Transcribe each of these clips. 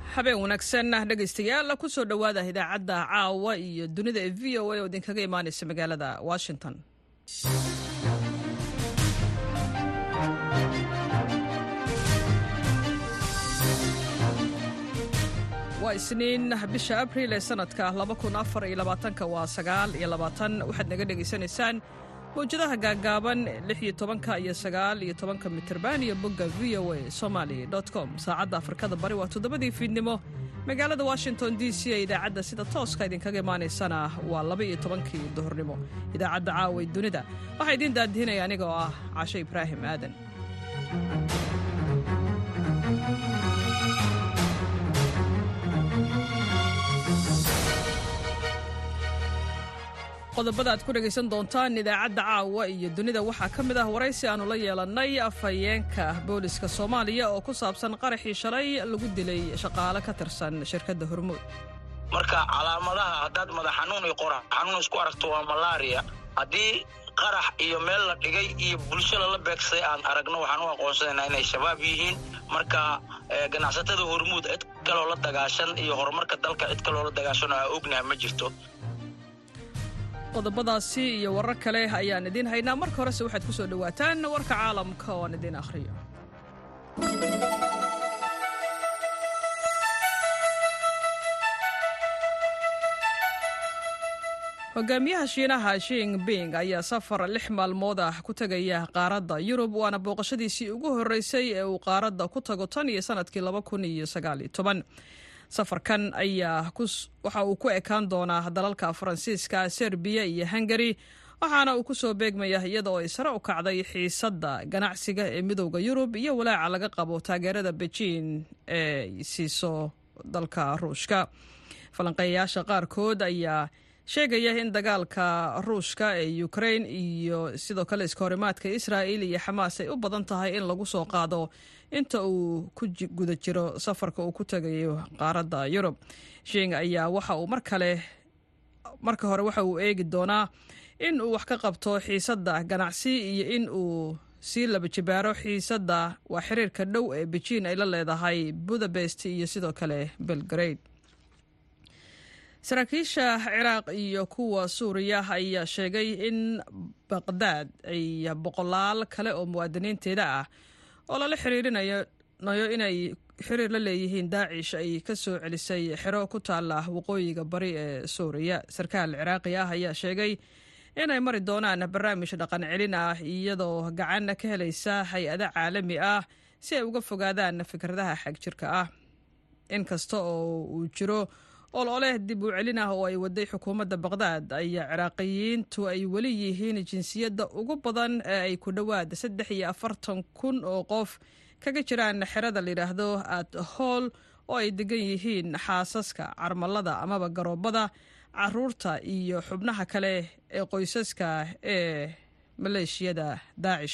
habeen wanaagsan dhegaystayaal kusoo dhowaada idaacadda caawa iyo dunida ee v o a oo idinkaga imaanaysa magaalada washington waa isniin bisha abril ee sanadka waa sagaal iyo labaatan waxaad naga dhegaysanaysaan mawjadaha gaagaaban lix iyo tobanka iyo sagaal iyo tobanka mitirban iyo bogga v o a somaly com saacadda afrikada bari waa toddobadii fiidnimo magaalada washington d c ee idaacadda sida tooska idinkaga imaanaysana waa laba iyo tobankii duhurnimo idaacadda caaway dunida waxaa idiin daadihinaya aniga oo ah cashe ibraahim aadan qodobada aad ku dhegaysan doontaan idaacadda caawa iyo dunida waxaa ka mid ah waraysi aannu la yeelannay afhayeenka booliska soomaaliya oo ku saabsan qaraxii shalay lagu dilay shaqaale ka tirsan shirkadda hormuud marka calaamadaha haddaad madax xanuun iyo qorax xanuun isku aragto waa malaariya haddii qarax iyo meel la dhigay iyo bulsho lala beegsay aan aragno waxaan u aqoonsanaynaa inay shabaab yihiin marka ganacsatada hormuud cid kaloo la dagaashan iyo horumarka dalka cid kaloo la dagaashan oo aa ognaha ma jirto qodobadaasi iyo warar kale ayaan idiin haynaa marka horese waxaad ku soo dhowaataan warka caalamka oo aan idiin akhriyo hogaamiyaha shiinaha shingbing ayaa safar lix maalmood ah ku tegaya qaaradda yurub waana booqashadiisii ugu horreysay ee uu qaaradda ku tago tan iyo sanadkii laba kun iyo sagaal iyo toban safarkan ayaa waxa uu ku ekaan doonaa dalalka faransiiska serbiya iyo hungari waxaana uu ku soo beegmaya iyada oo ay sare u kacday xiisadda ganacsiga ee midowda yurub iyo walaaca laga qabo taageerada bejiin ee siiso dalka ruushka falanqeeyayaasha qaarkood ayaa sheegaya in dagaalka ruushka ee ukrain iyo sidoo kale iskahorimaadka israa'il iyo xamaas ay u badan tahay in lagu soo qaado inta uu ku guda jiro safarka uu ku tegayo qaaradda yurub shing ayaa waxa uu mar kale marka hore waxa uu eegi doonaa in uu wax ka qabto xiisadda ganacsi iyo in uu sii laba jibaaro xiisadda waa xiriirka dhow ee bejiin ay la leedahay budapest iyo sidoo kale belgrade saraakiisha ciraaq iyo kuwa suuriya ayaa sheegay in baqdaad ay boqolaal kale oo muwaadiniinteeda ah oo lala xiriirinayo inay xiriir la leeyihiin daacish ay ka soo celisay xero ku taalla waqooyiga bari ee suuriya sarkaal ciraaqi ah ayaa sheegay inay mari doonaan barnaamij dhaqan celin ah iyadoo gacan ka helaysa hay-ada caalami ah si ay uga fogaadaan fikradaha xagjirka ah inkasta oo uu jiro ololeh dib u celin ah oo ay waday xukuumadda baqdaad ayaa ciraaqiyiintu ay weli yihiin jinsiyadda ugu badan ee ay ku dhowaad saddex iyo afartan kun oo qof kaga jiraan xerada layidhaahdo at hool oo ay degan yihiin xaasaska carmalada amaba garoobada caruurta iyo xubnaha kale ee qoysaska ee maleeshiyada daacish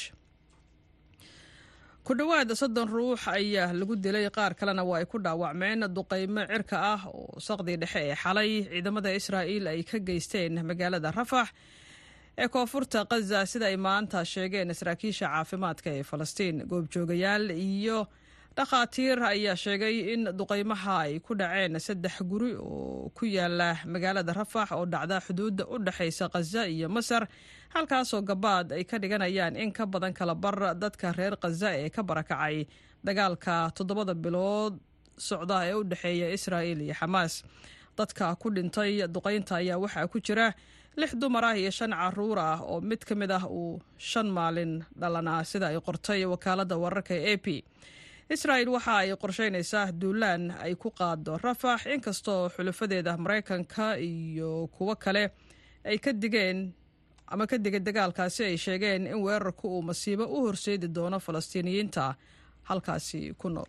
ku dhowaad soddon ruux ayaa lagu dilay qaar kalena waa ay ku dhaawacmeen duqaymo cirka ah oo saqdii dhexe ee xalay ciidamada israa'iil ay ka geysteen magaalada rafax ee koonfurta khaza sida ay maanta sheegeen saraakiisha caafimaadka ee falastiin goobjoogayaal iyo dhakhaatiir ayaa sheegay in duqaymaha ay ku dhaceen saddex guri oo ku yaala magaalada rafax oo dhacda xuduudda u dhexaysa khaza iyo masar halkaasoo gabaad ay ka dhiganayaan in ka badan kala bar dadka reer khaza ee ka barakacay dagaalka toddobada bilood socda ee u dhexeeya israa'il iyo xamaas dadka ku dhintay duqaynta ayaa waxaa ku jira lix dumar ah iyo shan caruur ah oo mid ka mid ah uu shan maalin dhalan ah sida ay qortay wakaaladda wararka ee a p israa'il waxa ay qorsheynaysaa duulaan ay ku qaado rafax inkastoo xulafadeeda maraykanka iyo kuwo kale ay ka digeen ama ka digay dagaalkaasi ay sheegeen in weerarku uu masiibo u horseedi doono falastiiniyiinta halkaasi ku nool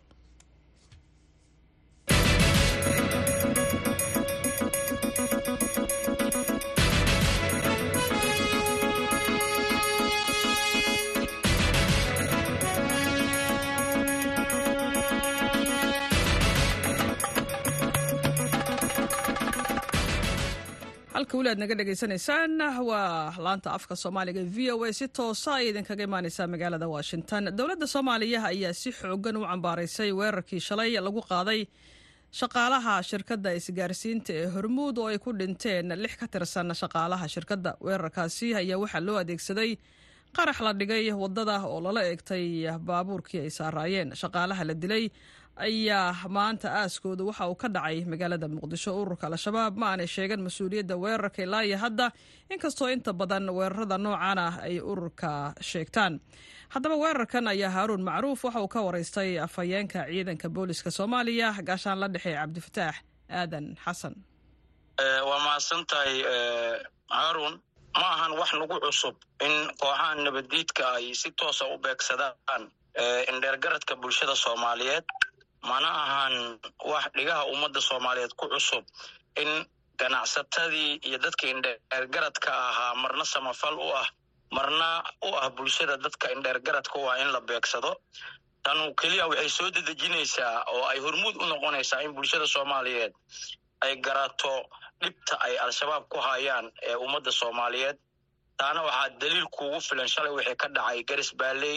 halka weli aad naga dhegaysanaysaan waa laanta afka soomaaliga v o a si toosa ay idinkaga imaaneysaa magaalada washington dowladda soomaaliya ayaa si xoogan u cambaaraysay weerarkii shalay lagu qaaday shaqaalaha shirkadda isgaarsiinta ee hormuud oo ay ku dhinteen lix ka tirsan shaqaalaha shirkadda weerarkaasi ayaa waxaa loo adeegsaday qarax la dhigay waddada oo lala eegtay baabuurkii ay saaraayeen shaqaalaha la dilay ayaa maanta aaskooda waxa uu ka dhacay magaalada muqdisho ururka al-shabaab ma aanay sheegan mas-uuliyadda weerarka ilaa iyo hadda inkastoo inta badan weerarada noocan ah ay ururka sheegtaan haddaba weerarkan ayaa haaruun macruuf waxa uu ka waraystay afhayeenka ciidanka booliska soomaaliya gaashaan la dhexe cabdifataax aadan xasan waa mahadsan tahay haaruun ma ahan wax nagu cusub in kooxaha nabaddiidka ay si toosa u beegsadaan indheergaradka bulshada soomaaliyeed mana ahan wax dhigaha ummadda soomaaliyeed ku cusub in ganacsatadii iyo dadka indheergaradka ahaa marna samafal u ah marna u ah bulshada dadka indheergaradka u ah in la beegsado tanu keliya waxay soo dedejinaysaa oo ay hormuud u noqonaysaa in bulshada soomaaliyeed ay garato dhibta ay al-shabaab ku hayaan ee ummadda soomaaliyeed taana waxaa daliil kuugu filan shalay wixii ka dhacay garis baaley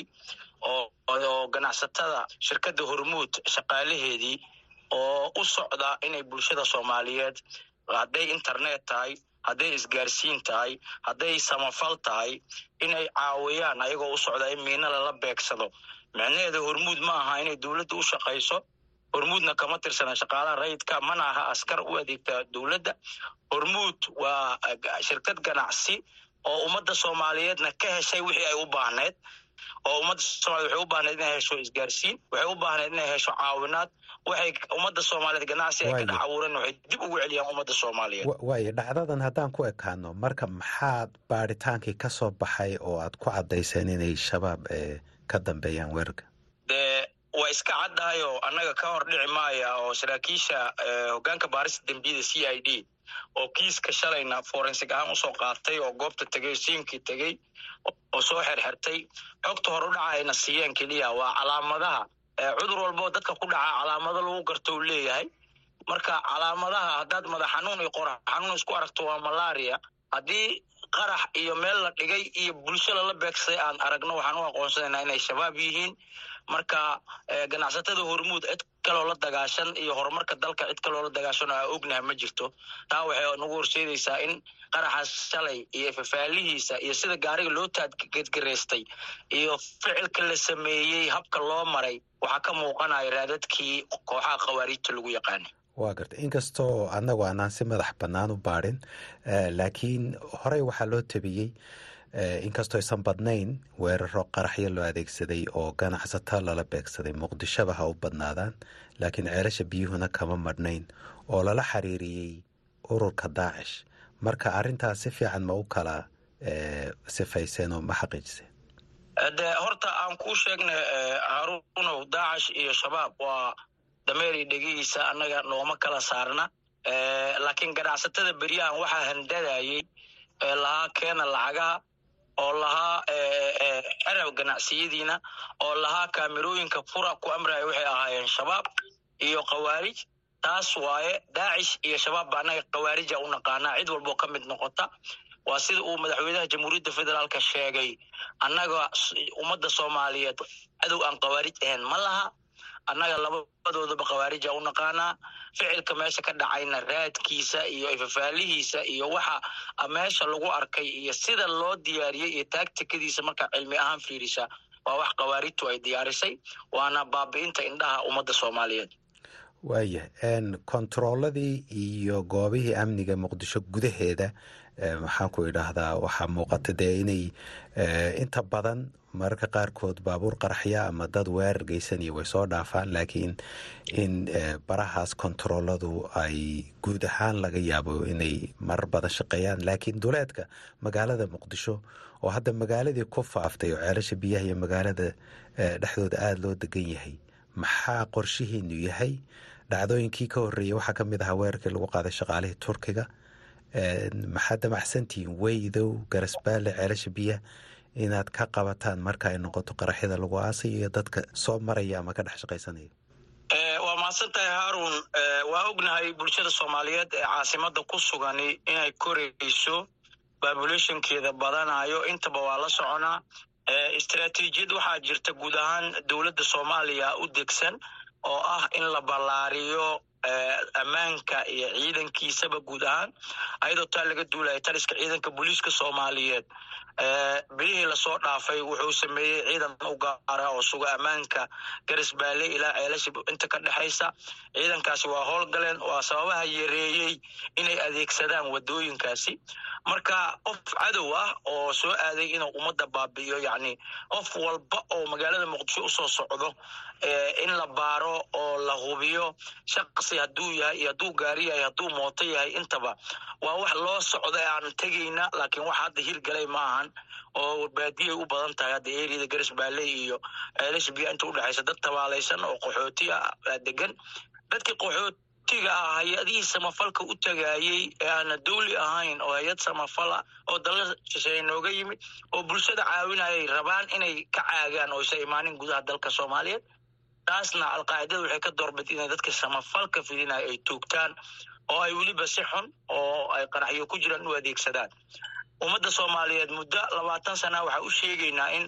oo ganacsatada shirkadda hormuud shaqaalaheedii oo u socda inay bulshada soomaaliyeed hadday internet tahay hadday isgaarsiin tahay hadday samafal tahay inay caawiyaan ayagoo u socda in miina lala beegsado micnaheeda hormuud ma aha inay dowladda u shaqayso hormuudna kama tirsana shaqaalaha rayidka mana aha askar u adeegta dowladda hormuud waa shirkad ganacsi oo ummadda soomaaliyeedna ka heshay wixii ay u baahneed oo ummadda soomaliyeed waxay u baahneed inay hesho isgaarsiin waxay u baahneed inay hesho caawinaad waxay ummadda soomaaliyeed ganacsi ay ka dhex abuureen waxay dib ugu celiyaan ummadda soomaaliyeed waayo dhacdadan haddaan ku ekaano marka maxaad baadhitaankii ka soo baxay oo aad ku caddayseen inay shabaab ka dambeeyaan weerarka dee waa iska caddahayo annaga ka hor dhici maaya oo saraakiisha hoggaanka baarista dembiyada c i d oo kiiska shalayna forensig ahaan usoo qaatay oo goobta tegey siinkii tegey oo soo xerxertay xogta hor u dhaca ayna siiyeen keliya waa calaamadaha cudur walboo dadka ku dhaca calaamado lagu garto uu leeyahay marka calaamadaha haddaad madax xanuun iyo qorax xanuun isku aragto waa malaria haddii qarax iyo meel la dhigay iyo bulsho lala beegsaday aan aragno waxaan u aqoonsanaynaa inay shabaab yihiin marka ganacsatada hormuud cid kaloo la dagaashan iyo horumarka dalka cid kaloo la dagaashan oo aa ognaha ma jirto taa waxay nagu horseedaysaa in qaraxaas shalay iyo fafaalihiisa iyo sida gaariga loo taadgedgaraystay iyo ficilka la sameeyey habka loo maray waxaa ka muuqanaya raadadkii kooxaha khawaariijta lagu yaqaanay waa garta inkastoo annagu aanaan si madax bannaan u baadhin laakiin horey waxaa loo tabiyey inkastoo aysan badnayn weeraro qaraxyo loo adeegsaday oo ganacsato lala beegsaday muqdishoba ha u badnaadaan laakiin ceelasha biyuhuna kama madhnayn oo lala xiriiriyey ururka daacish marka arrintaas si fiican ma u kala sifayseen oo ma xaqiijiseen de horta aan kuu sheegnay haruunow daacish iyo shabaab waa dameeri dhegihiisa annaga nooma kala saarna laakiin ganacsatada beryahan waxaa handadayey lahaa keena lacagaha oo lahaa xerab ganacsiyadiina oo lahaa kaamirooyinka fura ku amraya waxay ahaayeen shabaab iyo khawaarij taas waaye daacish iyo shabaab ba annaga khawaarija u naqaanaa cid walboo ka mid noqota waa sida uu madaxweynaha jamhuuriyadda federaalka sheegay annaga ummadda soomaaliyeed cadow aan khawaarij ahayn ma laha annaga labadoodaba khawaarija u naqaanaa ficilka meesha ka dhacayna raadkiisa iyo fafaalihiisa iyo waxa meesha lagu arkay iyo sida loo diyaariyey iyo taagtikadiisa markaa cilmi ahaan fiirisa waa wax khawaarijtu ay diyaarisay waana baabi'inta indhaha ummadda soomaaliyeed waayah kontarooladii iyo goobihii amniga muqdisho gudaheeda maxaan ku idhaahdaa waxaa muuqata dee inay inta badan mararka qaarkood baabuur qaraxya ama dad weerar geysaniyo way soo dhaafaan laakiin in barahaas kontarooladu ay guud ahaan laga yaabo inay marar badan shaqeeyaan laakiin duleedka magaalada muqdisho oo hadda magaaladii ku faaftay oo ceelasha biyaha iyo magaalada dhexdooda aada loo degan yahay maxaa qorshihiinu yahay dhacdooyinkii ka horreeyey waxaa ka mid ahaa weerarkii lagu qaaday shaqaalihii turkiga maxaa damacsantihiin weydow garasbaale ceelasha biyaha inaad ka qabataan marka ay noqoto qaraxyada lagu aasayo iyo dadka soo maraya ama ka dhex shaqaysanaya waa mahadsan tahay haarun waa ognahay bulshada soomaaliyeed ee caasimada ku sugani inay korayso babulationkeeda badanayo intaba waa la soconaa istraatiijiyad waxaa jirta guud ahaan dowladda soomaaliya u degsan oo ah in la ballaariyo ammaanka iyo ciidankiisaba guud ahaan ayadoo taa laga duulaya taliska ciidanka booliiska soomaaliyeed bilihii lasoo dhaafay wuxuu sameeyey ciidan u gaara oo suga ammaanka garisbaale ilaa ceelashib inta ka dhexaysa ciidankaasi waa howlgaleen waa sababaha yareeyey inay adeegsadaan wadooyinkaasi marka qof cadow ah oo soo aaday inuu ummadda baabi'iyo yacni qof walba oo magaalada muqdisho usoo socdo in la baaro oo la hubiyo shaqsi hadduu yahay iyo hadduu gaari yahay hadduu mooto yahay intaba waa wax loo socda aan tegayna laakiin wax hadda hirgalay ma ahan oo baadiyay u badan tahay hadda eriyada garis baale iyo ceelashbiya inta udhexaysa dad tabaalaysan oo qaxooti ah degan dadkii qaxootiga ah hay-adihii samafalka u tagaayey ee aana dawli ahayn oo hay-ad samafala oo dalla shisheeye nooga yimid oo bulshada caawinayay rabaan inay ka caagaan oo isa imaanin gudaha dalka soomaaliyeed taasna alqaacidada waxay ka doorbid inay dadka samafalka fidinaya ay toogtaan oo ay weliba si xun oo ay qaraxyo ku jiraan u adeegsadaan ummadda soomaaliyeed muddo labaatan sana waxaa u sheegaynaa in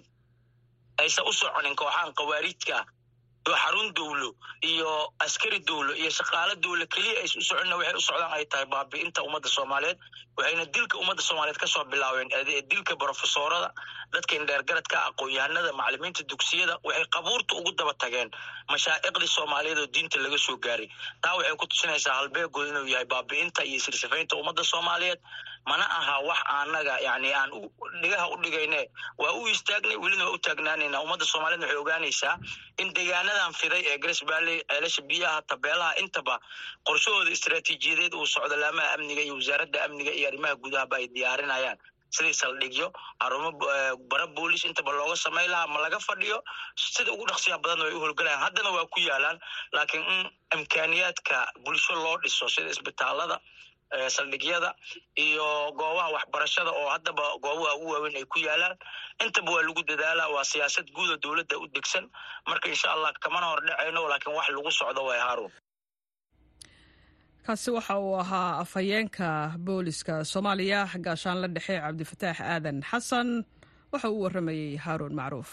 aysan u soconin kooxaan khawaarijka oo xarun dowlo iyo askari dowlo iyo shaqaalo dowlo keliya aysa u soconina waxay u socdaan ay tahay baabi'inta ummadda soomaaliyeed waxayna dilka ummadda soomaaliyeed kasoo bilaabeen dilka brofesorada dadka indheergaradka aqoon-yahanada macalimiinta dugsiyada waxay qabuurta ugu daba tageen mashaa'iqdii soomaaliyeed oo diinta laga soo gaaray taa waxay ku tusinaysaa halbeegood inuu yahay baabi'inta iyo sirsifaynta ummadda soomaaliyeed mana aha wax anaga yani aan dhigaha u dhigayne waa u istaagnay welina waa u taagnaanayna ummadda soomaaliyed waxay ogaanaysaa in deegaanadan fiday ee gares baalley ceelasha biyaha tabeelaha intaba qorshahooda istaraatiijiyadeed uu socdo laamaha amniga iyo wasaaradda amniga iyo arrimaha gudahaba ay diyaarinayaan sidii saldhigyo xarumo bara boolis intaba looga samay lahaa ma laga fadhiyo sida ugu dhaqsiya badanna way u holgalayaan haddana waa ku yaalaan laakiin in imkaaniyaadka bulsho loo dhiso sida isbitaalada saldhigyada iyo goobaha waxbarashada oo haddaba goobaha ugu waaweyn ay ku yaalaan intaba waa lagu dadaalaa waa siyaasad guuda dowladda u degsan marka insha allah kamana hor dhacayno laakiin wax lagu socdo way haarun kaasi waxa uu ahaa afhayeenka booliska soomaaliya gaashaanla dhexe cabdifataax aadan xasan waxa uu warramayey haaruun macruuf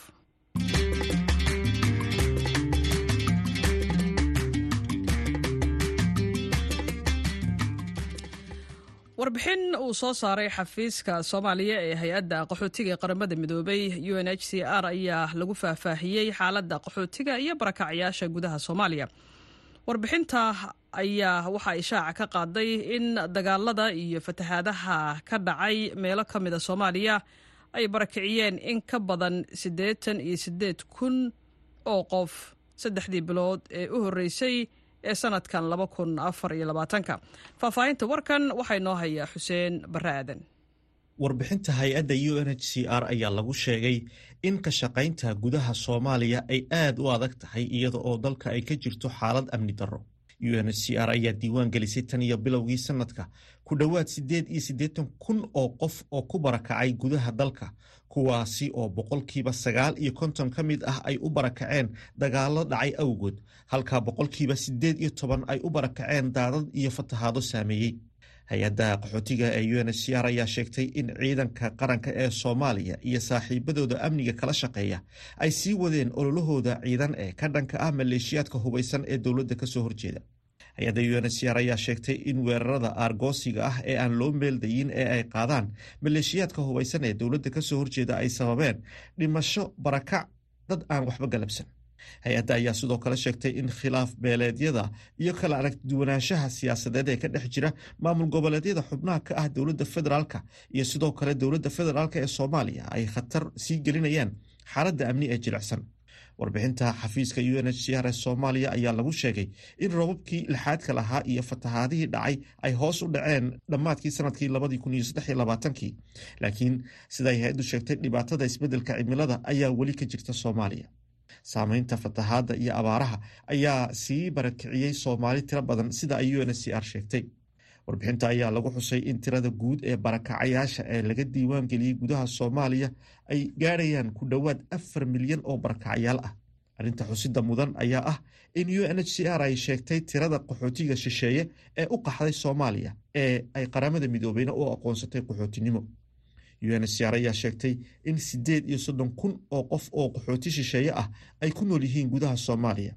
warbixin uu soo saaray xafiiska soomaaliya ee hay-adda qaxootiga ee qaramada midoobay u n h c r ayaa lagu faahfaahiyey xaaladda qaxootiga iyo barakacyaasha gudaha soomaaliya warbixinta ayaa waxa ay shaaca ka qaaday in dagaalada iyo fatahaadaha ka dhacay meelo ka mida soomaaliya ay barakiciyeen in ka badan siddeetan iyo siddeed kun oo qof saddexdii bilood ee u horreysay ee sanadkan laba kun afar iyo labaatanka faahfaahinta warkan waxaa inoo hayaa xuseen barre aadan warbixinta hay-adda u n h c r ayaa lagu sheegay in ka shaqaynta gudaha soomaaliya ay aad u adag tahay iyada oo dalka ay ka jirto xaalad amni darro u n h c r ayaa diiwaan gelisay tan iyo bilowgii sanadka ku dhowaad siddeed iyo siddeetan kun oo qof oo ku barakacay gudaha dalka kuwaasi oo boqolkiiba sagaal iyo konton ka mid ah ay u barakaceen dagaallo dhacay awgood halka boqolkiiba siddeed iyo toban ay u barakaceen daadad iyo fatahaado saameeyey hay-adda qaxootiga ee u n h c r ayaa sheegtay in ciidanka qaranka ee soomaaliya iyo saaxiibadooda amniga kala shaqeeya ay sii wadeen ololahooda ciidan ee ka dhanka ah maleeshiyaadka hubaysan ee dowladda kasoo horjeeda hay-adda u n h c r ayaa sheegtay in weerarada aargoosiga ah ee aan loo meeldayin ee ay qaadaan maleeshiyaadka hubaysan ee dowladda kasoo horjeeda ay sababeen dhimasho barakac dad aan waxba galabsan hay-adda ayaa sidoo kale sheegtay in khilaaf beeleedyada iyo kala aragduwanaanshaha siyaasadeed ee ka dhex jira maamul goboleedyada xubnaha ka ah dowladda federaalka iyo sidoo kale dowladda federaalk ee soomaaliya ay khatar sii gelinayaan xaaladda amni ee jilicsan warbixinta xafiiska u n h c r ee soomaaliya ayaa lagu sheegay in robabkii lixaadka lahaa iyo fatahaadihii dhacay ay hoos u dhaceen dhammaadkii sanadkii labadii kun iyo saddex iyo labaatankii laakiin siday hay-addu sheegtay dhibaatada isbeddelka cimilada ayaa weli ka jirta soomaaliya saameynta fatahaadda iyo abaaraha ayaa sii barakiciyey soomaali tiro badan sida ay u n h c r sheegtay warbixinta ayaa lagu xusay in tirada guud ee barakacayaasha ee laga diiwaan geliyey gudaha soomaaliya ay gaarayaan ku dhowaad afar milyan oo barakacayaal ah arrinta xusida mudan ayaa ah in u n h c r ay sheegtay tirada qaxootiga shisheeye ee u qaxday soomaaliya ee ay qaramada midoobeyna u aqoonsatay qaxootinimo u n h c r ayaa sheegtay in siddeed iyo soddon kun oo qof oo qaxooti shisheeye ah ay ku nool yihiin gudaha soomaaliya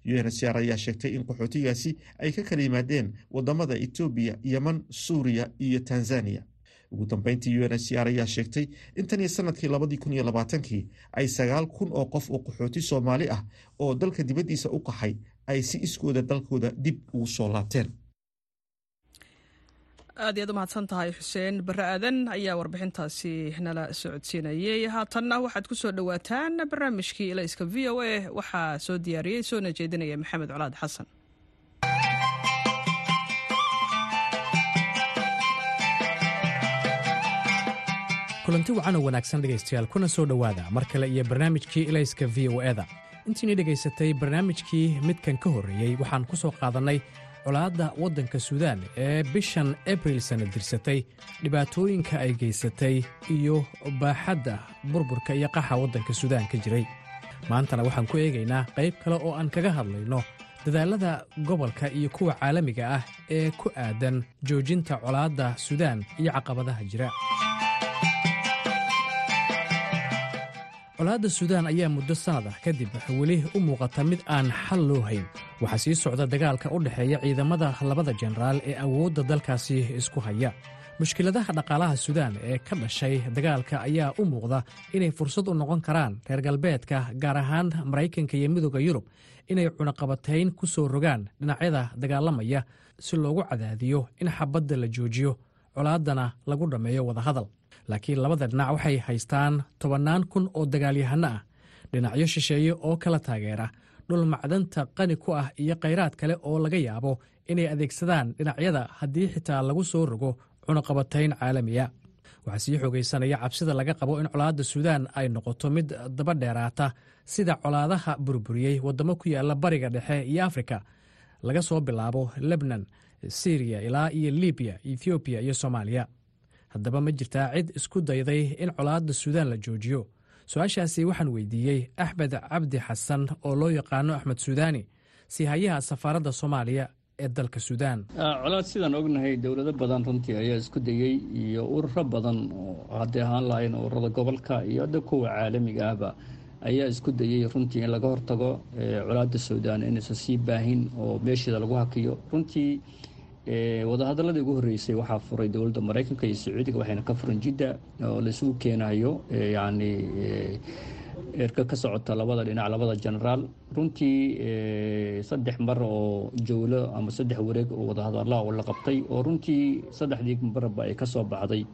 unhcr ayaa sheegtay in qaxootigaasi ay ka kala yimaadeen wadamada etoobiya yeman suuriya iyo tanzania ugu dambeyntii unhcr ayaa sheegtay in tan iyo sanadkii labadii kun iyo labaatankii ay sagaal kun oo qof oo qaxooti soomaali ah oo dalka dibaddiisa u qaxay ay si iskooda dalkooda dib ugu soo laabteen aad iyaad u mahadsan tahay xuseen barre aadan ayaa warbixintaasi nala socodsiinayey haatanna waxaad ku soo dhowaataan barnaamijkii ilayska v o a waxaa soo diyaariyey soona jeedinaya maxamed colaad xasan kulanti wacan oo wanaagsan dhegaystayaal kuna soo dhowaada mar kale iyo barnaamijkii ilayska v o eda intiinii dhegaysatay barnaamijkii midkan ka horreeyey waxaan ku soo qaadannay colaadda waddanka suudaan ee bishan abril sanna dirsatay dhibaatooyinka ay geysatay iyo baaxadda burburka iyo qaxa waddanka suudaan ka jiray maantana waxaan ku eegaynaa qayb kale oo aan kaga hadlayno dadaallada gobolka iyo kuwa caalamiga ah ee ku aadan joojinta colaadda suudaan iyo caqabadaha jira colaadda suudaan ayaa muddo sannad ah kadib weli u muuqata mid aan xal loo hayn waxaa sii socda dagaalka u dhexeeya ciidamada labada jenaraal ee awoodda dalkaasi isku haya mushkiladaha dhaqaalaha suudaan ee ka dhashay dagaalka ayaa u muuqda inay fursad u noqon karaan reer galbeedka gaar ahaan maraykanka iyo midooda yurub inay cunaqabatayn ku soo rogaan dhinacyada dagaalamaya si loogu cadaadiyo in xabadda la joojiyo colaaddana lagu dhammeeyo wadahadal laakiin labada dhinac waxay haystaan tobannaan kun oo dagaalyahanno ah dhinacyo shisheeye oo kala taageera dhul macdanta qani ku ah iyo khayraad kale oo laga yaabo inay adeegsadaan dhinacyada haddii xitaa lagu soo rogo cunaqabatayn caalamiya waxaa sii xoogaysanaya cabsida laga qabo in colaadda suudaan ay noqoto mid daba dheeraata sida colaadaha burburiyey waddamo ku yaalla bariga dhexe iyo afrika laga soo bilaabo lebnan siriya ilaa iyo libiya ethoobiya iyo soomaaliya haddaba ma jirtaa cid isku dayday in colaadda suudaan la joojiyo su-aashaasi waxaan weydiiyey axmed cabdi xasan oo loo yaqaano axmed suudaani siihayaha safaaradda soomaaliya ee dalka suudaan colaad sidaan ognahay dowlado badan runtii ayaa isku dayey iyo ururo badan oo hadday ahaan lahayn ururada gobolka iyo hadda kuwa caalamiga ahba ayaa isku dayey runtii in laga hortago colaadda suudaan inaysan sii baahin oo meesheeda lagu hakiyo runtii wadahadaladii ugu horreysay waxaa furay dowladda maraykanka iyo sacuudiga waxayna ka furan jidda oo laisugu keenayo yacni erka ka socota labada dhinac labada genaraal runtii saddex mar oo jowlo ama saddex wareeg oo wadahadalaa oo la qabtay oo runtii saddexdii marba ay ka soo baxday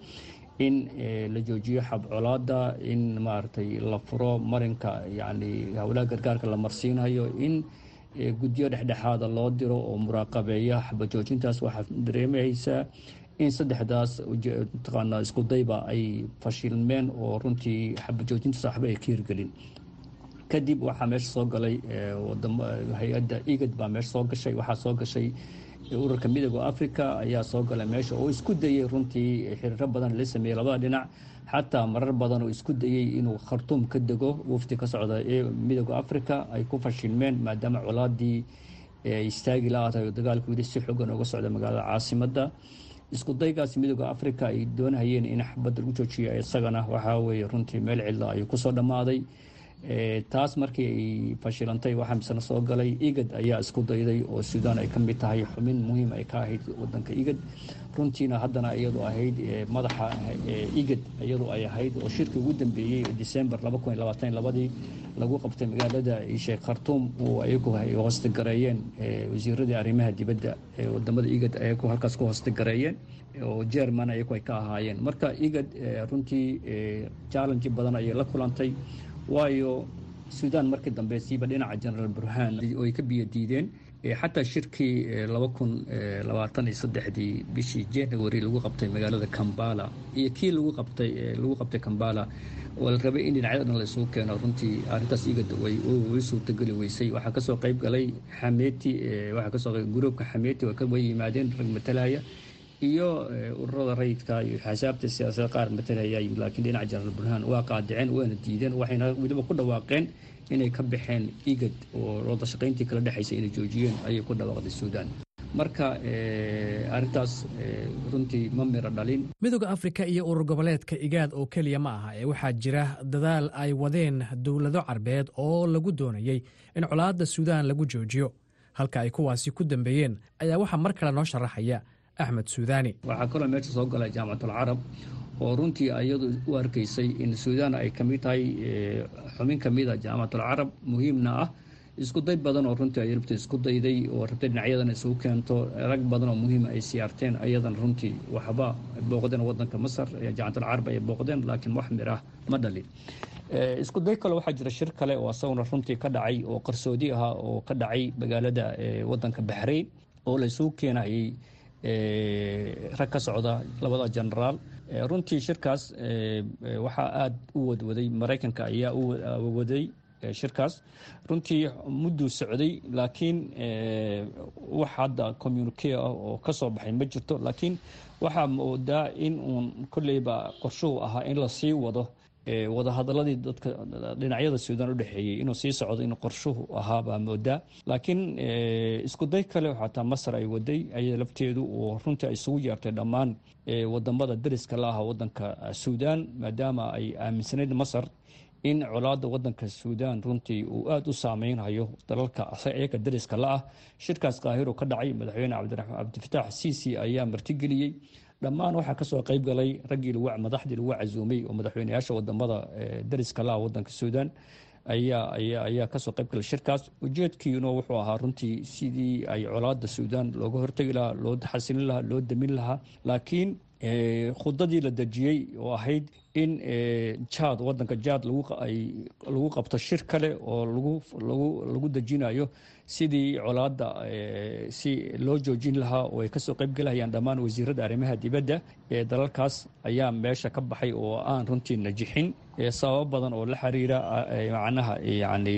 in la joojiyo xabcolaada in maaragtay la furo marinka yacni howlaha gargaarka la marsiinayo in guddiyo dhexdhexaada loo diro oo muraaqabeeya xabajoojintaas waxaa dareemaysaa in saddexdaas mataqaanaa iskudayba ay fashilmeen oo runtii xabajoojintaas waxba ay ka hirgelin kadib waxaa meesha soo galay hay-adda igad baa meesha soo gashay waxaa soo gashay ururka midooda africa ayaa soo galay meesha oo isku dayey runtii xiriiro badan la sameeyey labada dhinac xataa marar badan oo isku dayey inuu khartuum ka dego wafdi ka socda ee midooda africa ay ku fashilmeen maadaama colaadii istaagi la-aatahay oo dagaalku wili si xoogan uga socda magaalada caasimadda isku daygaas midooda africa ay doonahayeen in xabadda lagu joojiyo isagana waxaa weeye runtii meel cidla ayuu kusoo dhammaaday taas markii ay fashilantay waxaa misna soo galay igad ayaa isku dayday oo suudaan ay ka mid tahay xubin muhiim ay ka ahayd wadanka igad runtiina haddana iyadu ahayd madaxa igad iyadu ay ahayd oo shirkii ugu dambeeyey december labadii lagu qabtay magaalada sheekh khartuum oo ayagu ay hoostagareeyeen wasiiradii arrimaha dibadda ee wadamada igad ayagu halkaas ku hoostagareeyeen oo jerman ayagu ay ka ahaayeen marka igad runtii challenge badan ayay la kulantay waayo suudaan markii dambe siiba dhinaca genaraal burhaan oo ay ka biyo diideen xataa shirkii laba kun labaatan iyo saddexdii bishii january lagu qabtay magaalada kambala iyo kii lagu qabtay lagu qabtay kambala oo la rabay in dhinacyada dhan la isugu keeno runtii arrintaas igada way way suurtageli weysay waxaa kasoo qayb galay xameeti waxaa kasoo qayb gruubka xameeti way yimaadeen rag matalaya iyo ururada rayidka iyo xasaabta siyaasada qaar matalaya laakiin dhinaca jenaraal burhaan waa qaadiceen waana diideen waxayna weliba ku dhawaaqeen inay ka baxeen igad oo wada shaqayntii kala dhexaysa inay joojiyeen ayay ku dhawaaqday suudaan marka arrintaas runtii ma miro dhalin midooda afrika iyo urur goboleedka igaad oo keliya ma aha ee waxaa jira dadaal ay wadeen dowlado carbeed oo lagu doonayey in colaadda suudaan lagu joojiyo halka ay kuwaasi ku dambeeyeen ayaa waxaa mar kale noo sharaxaya axmed suudaani waxaa kaloo meesha soo galay jaamacatul oo runtii iyadu u arkaysay in suudaan ay ka mid tahay xubin ka mida jaamacatul carab muhiimna ah isku day badan oo runtii ay rabta isku dayday oo rabtay dhinacyadan isugu keento rag badan oo muhiima ay siyaarteen ayadan runtii waxba booqdeen wadanka masar jaamacatul carab ay booqdeen laakiin wax mir ah ma dhalin isku day kale waxaa jira shir kale oo asaguna runtii ka dhacay oo qarsoodi ahaa oo ka dhacay magaalada wadanka baxrayn oo laysugu keenayay rag ka socda labada genaraal runtii shirkaas waxaa aada u wadwaday maraykanka ayaa u waday shirkaas runtii mudduu socday laakiin wax hadda communique ah oo ka soo baxay ma jirto laakiin waxaa moodaa in uun kolleyba qorshuhu ahaa in la sii wado wadahadaladii dadka dhinacyada suudaan udhexeeyey inuu sii socdo in qorshuhu ahaa baa moodaa laakiin isku day kale xataa masar ay waday ayada lafteedu oo runtii ay isugu yeertay dhammaan wadamada dariska la aha wadanka suudaan maadaama ay aaminsanayd masar in colaada wadanka suudaan runtii uu aada u saameynhayo dalalka iyaga dariska la-ah shirkaas kaahiro ka dhacay madaxweyne cabdifitaax siisi ayaa martigeliyey dhammaan waxaa kasoo qeyb galay raggii madaxdii lagu casuumay oo madaxweyneyaasha wadamada dariska laha wadanka suudaan ayaa kasoo qeyb galay shirkaas ujeedkiina wuxuu ahaa runtii sidii ay colaada suudaan looga hortegi lahaa loo xasilin lahaa loo damin lahaa laakiin khudadii la dejiyey oo ahayd in jaad wadanka jaad lagu qabto shir kale oo lagu dejinayo sidii colaada si loo joojin lahaa oo ay kasoo qeyb galahayaan dhammaan wasiirada arrimaha dibadda ee dalalkaas ayaa meesha ka baxay oo aan runtii najixin sababo badan oo la xiriira macnaha yani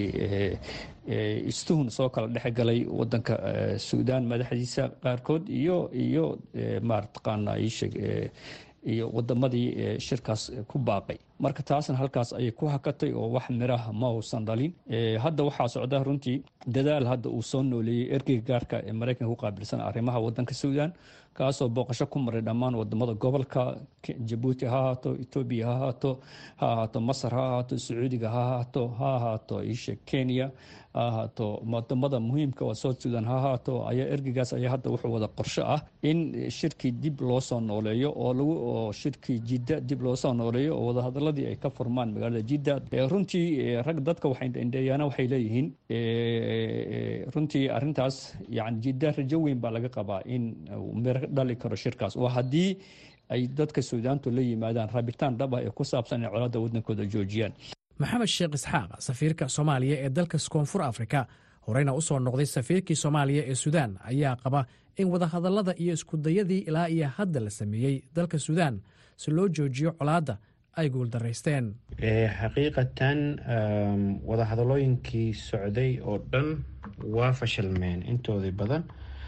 istuhun soo kala dhex galay wadanka suudaan madaxdiisa qaarkood iyo iyo marataqaana isheg iyo wadamadii shirkaas ku baaqay marka taasna halkaas ayay ku hakatay oo wax miraha ma uusan dhalin hadda waxaa socda runtii dadaal hadda uu soo nooleeyey ergeyga gaarka ee maraykanka ku qaabilsan arrimaha wadanka suudaan kaasoo booqasho ku maray dhammaan wadamada gobolka jabuuti ha ahaato etoobiya ha ahaato ha ahaato masar ha ahaato sacuudiga ha ahaato ha ahaato isha kenya ha ahaato wadamada muhiimka oo south sudan ha ahaato ayaa ergeygaas ayaa hadda wuxuu wada qorsho ah in shirkii dib loo soo nooleeyo oo lagu oo shirkii jidda dib loo soo nooleeyo oo wadahadaladii ay ka furmaan magaalada jidda runtii rag dadka waxaindheeyaana waxay leeyihiin runtii arintaas yani jidda rajo weyn baa laga qabaa in miro dhali karo shirkaas oo haddii ay dadka suudaantu la yimaadaan raabitaan dhab ah ee ku saabsan inay colaadda waddankooda joojiyaan maxamed sheekh isxaaq safiirka soomaaliya ee dalka koonfur afrika horeyna u soo noqday safiirkii soomaaliya ee suudaan ayaa qaba in wadahadallada iyo iskudayadii ilaa iyo hadda la sameeyey dalka suudaan si loo joojiyo colaadda ay guuldaraysteen xaqiiqatan wadahadalooyinkii socday oo dhan waa fashilmeen intoodii badan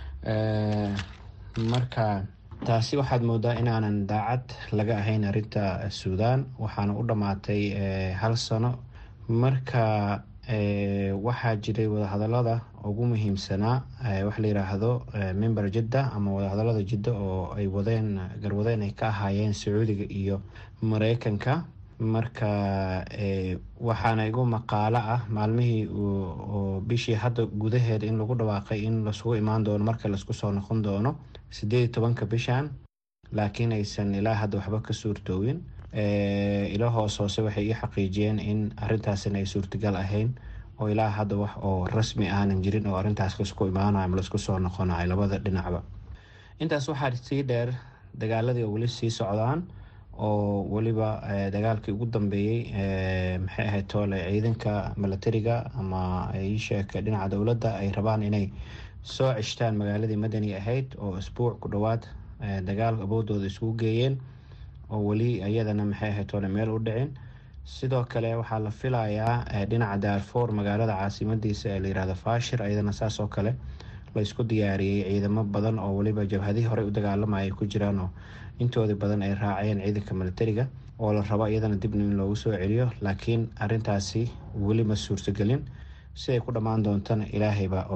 marka taasi waxaad moodaa inaanan daacad laga ahayn arinta suudaan waxaana u dhammaatay hal sano marka waxaa jiray wadahadalada ugu muhiimsanaa waxa la yiraahdo member jidda ama wadahadalada jidda oo ay wadeen garwadeen ay ka ahaayeen sacuudiga iyo mareykanka marka waxaana igu maqaalo ah maalmihii bishii hadda gudaheeda in lagu dhawaaqay in lasugu imaan doono marka laisku soo noqon doono sideed iyo tobanka bishan laakiin aysan ilaa hadda waxba ka suurtoowin ilo hoos hoose waxay ii xaqiijiyeen in arintaasina ay suurtagal ahayn oo ilaa hadda wax oo rasmi aanan jirin oo arintaas laisku imaanayo ama laisku soo noqonayo labada dhinacba intaas waxaa sii dheer dagaaladii oo weli sii socdaan oo weliba dagaalkii ugu dambeeyey maxay ahayd toole ciidanka milatariga ama iisheeka dhinaca dowladda ay rabaan inay soo ceshtaan magaaladii madani ahayd oo isbuuc ku dhowaad dagaal awoodooda isugu geeyeen oo weli iyadana maxay ahayd toole meel u dhicin sidoo kale waxaa la filayaa dhinaca daarfour magaalada caasimadiisa ee layirahdo fashir iyadana saas oo kale laysku diyaariyey ciidamo badan oo weliba jabhadihii horey u dagaalamaya ay ku jiraan oo intoodii badan ay raaceen ciidanka milatariga oo la rabo iyadana dibna in loogu soo celiyo laakiin arintaasi weli ma suurtagelin siday ku dhammaan doontana ilaahay baa og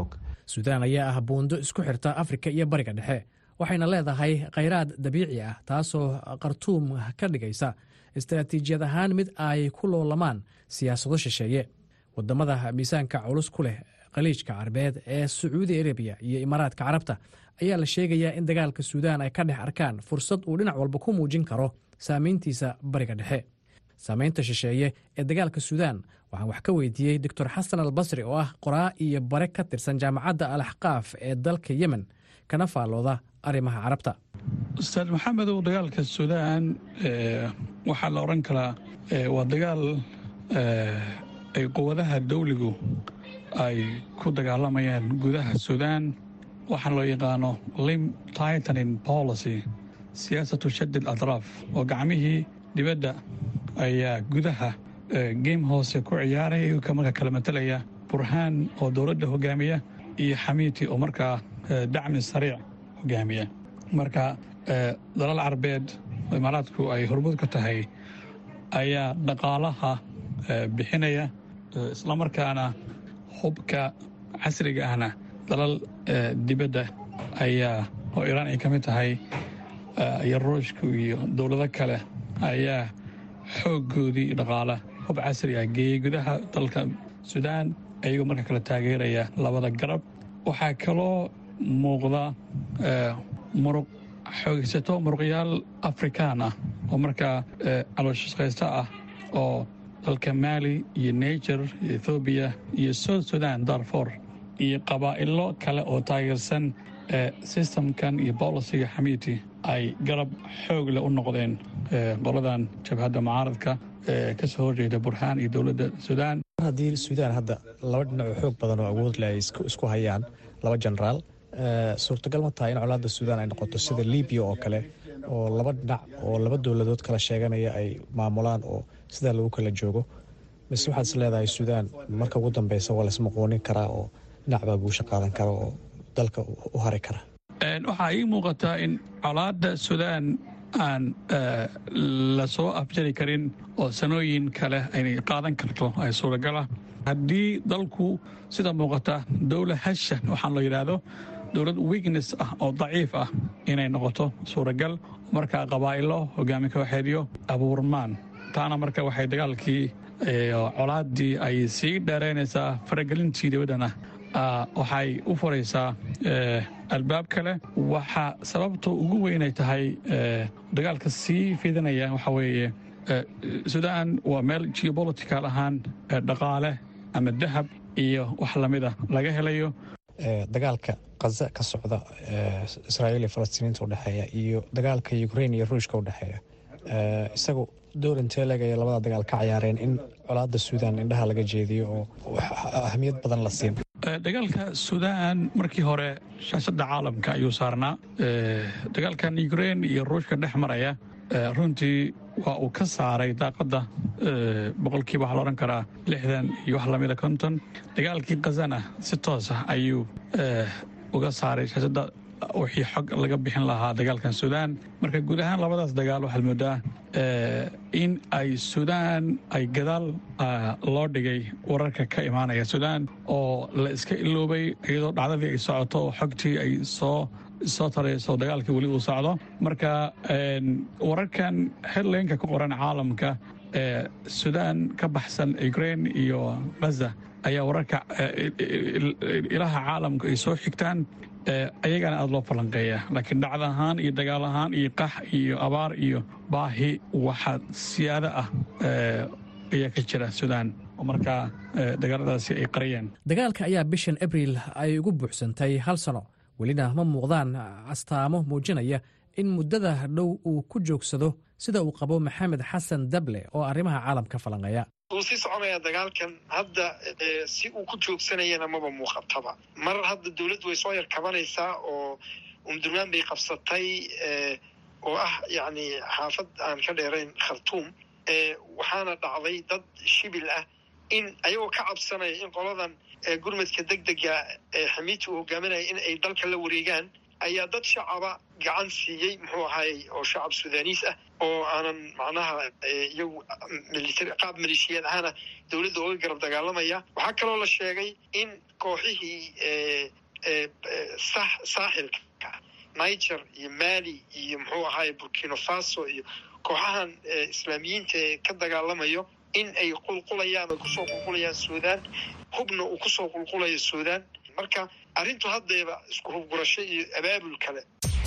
suudaan ayaa ah buundo isku xirta afrika iyo bariga dhexe waxayna leedahay khayraad dabiici ah taasoo khartuum ka dhigaysa istaraatiijiyad ahaan mid ay ku loolamaan siyaasado shisheeye wadamada miisaanka culus ku leh khaliijka carabeed ee sacuudi arabiya iyo imaaraadka carabta ayaa la sheegayaa in dagaalka suudaan ay ka dhex arkaan fursad uu dhinac walba ku muujin karo saameyntiisa bariga dhexe saameynta shisheeye ee dagaalka suudaan waxaan wax ka weydiiyey doctor xasan albasri oo ah qoraa iyo bare ka tirsan jaamacadda al axqaaf ee dalka yemen kana faallooda arrimaha carabta ustaad maxamedow dagaalka suudaan waxaa la odhan karaa waa dagaal ay quwadaha dawligu ay ku dagaalamayaan gudaha suudaan waxaa loo yaqaano lim titanin policy siyaasatu shadid atraaf oo gacmihii dibadda ayaa gudaha geem hoose ku ciyaaraya iyagoo marka kala matalaya burhaan oo dowladda hogaamiya iyo xamiiti oo markaa dacmi sariic hogaamiya marka dalal carabeed imaaraadku ay hormuud ka tahay ayaa dhaqaalaha bixinaya islamarkaana hubka casriga ahna dalal dibadda ayaa oo iraan ay ka mid tahay iyo ruushku iyo dowlado kale ayaa xooggoodii dhaqaala hub casri ah geeyey gudaha dalka suudaan ayagoo marka kale taageeraya labada garab waxaa kaloo muuqda muruq xoogaysato muruqyaal afrikaan ah oo markaa calooshaqaysta ah oo dalka maali iyo niger iyo ethoobiya iyo south sudan darfor iyo qabaa'ilo kale oo taageersan sistamkan iyo bolisiga xamiiti ay garab xoog leh u noqdeen qoladan jabhadda mucaaradka ka soo horjeeda burhaan iyo dowladda suudaan haddii suudaan hadda laba dhinac oo xoog badan oo awood leh ay isku hayaan laba jenaraal suurtagal ma tahay in colaadda suudaan ay noqoto sida libiya oo kale oo laba dhinac oo laba dowladood kala sheeganaya ay maamulaan oo sidaa lagu kala joogo mise waxaad is leedahay suudaan marka ugu dambeysa waa laismaqoonin karaa oo dhinac baa guusha qaadan kara oo dalka u hari kara waxaa ii muuqataa in colaadda suudaan aan la soo afjari karin oo sanooyin kale aynay qaadan karto ay suuragala haddii dalku sida muuqata dowla hashan waxaan loo yidhaahdo dowlad wignes ah oo daciif ah inay noqoto suuragal markaa qabaa'ilo hogaami kooxeedyo abuurmaan taana marka waxay dagaalkii colaaddii ay sii dheeraynaysaa faragelintii dibaddana waxay u furaysaa albaab kale waxaa sababta ugu weynay tahay dagaalka sii fidanaya waxaa weeye suudaan waa meel geobolitical ahaan dhaqaale ama dahab iyo wax lamida laga helayo dagaalka khaza ka socda israa'iil iyo falastiiniinta udhexeeya iyo dagaalka ukrain iyo ruushka udhexeeya isagu door intee leg ay labada dagaal ka cayaareen in colaadda suudaan indhaha laga jeediyo oo ahamiyad badan la siin dagaalka suudaan markii hore shaashadda caalamka ayuu saarnaa dagaalkan ukrain iyo ruushka dhex maraya runtii waa uu ka saaray daaqadda boqolkiiba waxaa la odhan karaa lixdan iyo wax lamida konton dagaalkii khazana si toos ah ayuu uga saaray shaashadda wixii xog laga bixin lahaa dagaalkan suudaan marka guud ahaan labadaas dagaal waxaad moodaa in ay suudaan ay gadaal loo dhigay wararka ka imaanaya suudaan oo la iska iloobay iyadoo dhacdadii ay socoto oo xogtii ay soo soo tarayso dagaalkii weli uu socdo marka wararkan headlineka ku qoran caalamka ee suudaan ka baxsan ukrain iyo ghaza ayaa wararka ilaha caalamka ay soo xigtaan ayagana aada loo falanqeeya laakiin dhacda ahaan iyo dagaal ahaan iyo qax iyo abaar iyo baahi waxaa siyaado ah ayaa ka jira suudaan oo markaa dagaaladaasi ay qariyeen dagaalka ayaa bishan abriil ay ugu buuxsantay hal sano welina ma muuqdaan astaamo muujinaya in muddada dhow uu ku joogsado sida uu qabo maxamed xasan dable oo arrimaha caalamka falanqeeya wuu sii soconaya dagaalkan hadda si uu ku joogsanayana maba muuqataba mar hadda dowladdu way soo yar kabanaysaa oo umdurmaan bay qabsatay oo ah yacni xaafad aan ka dheerayn khartuum waxaana dhacday dad shibil ah in ayagoo ka cabsanaya in qoladan gurmadka degdega ee xamiiti uu hogaaminaya in ay dalka la wareegaan ayaa dad shacaba gacan siiyey muxuu ahaayey oo shacab suudaniis ah oo aanan macnaha iyagu militari qaab maleeshiyaad ahaana dowladda oga garab dagaalamaya waxaa kaloo la sheegay in kooxihii saaxilka niger iyo mali iyo muxuu ahaay burkino faso iyo kooxahan islaamiyiinta ee ka dagaalamayo in ay qulqulayaan ay kusoo qulqulayaan suudaan hubna uu kusoo qulqulayo suudaan marka arrintu haddeeba isku hubgurasho iyo abaabul kale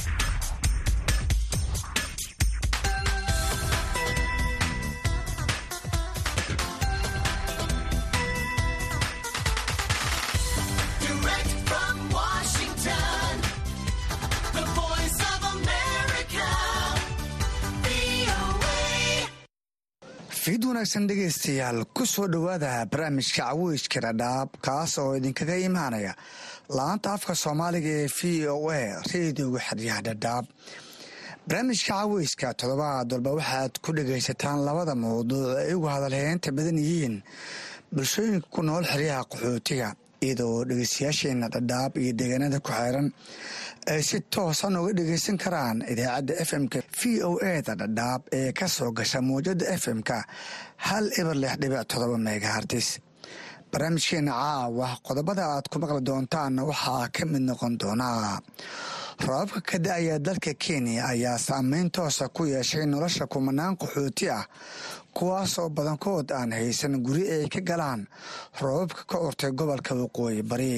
fiid wanaagsan dhegaystayaal ku soo dhowaada barnaamijka caweyska dhadhaab kaas oo idinkaga imaanaya laanta afka soomaaliga ee v o a reediyoga xeryaha dhadhaab barnaamijka caweyska toddobaad walba waxaad ku dhegaysataan labada mawduuc ay ugu hadalheynta badan yihiin bulshooyinka ku nool xeryaha qaxootiga iyadoo dhegeystayaasheena dhadhaab iyo deegaanada ku xeeran ay si toosan uga dhegeysan karaan idaacadda f m-ka v o eda dhadhaab ee ka soo gasha mawjada f m-ka hal eber lix dhibic todoba megahartis barnaamijkeena caawa qodobada aad ku maqli doontaan waxaa ka mid noqon doonaa roobabka ka da-aya dalka kenya ayaa saameyn toosa ku yeeshay nolosha kumanaan qaxooti ah kuwaasoo badankood aan haysan guri ay ka galaan roobabka ka urtay gobolka waqooyi bari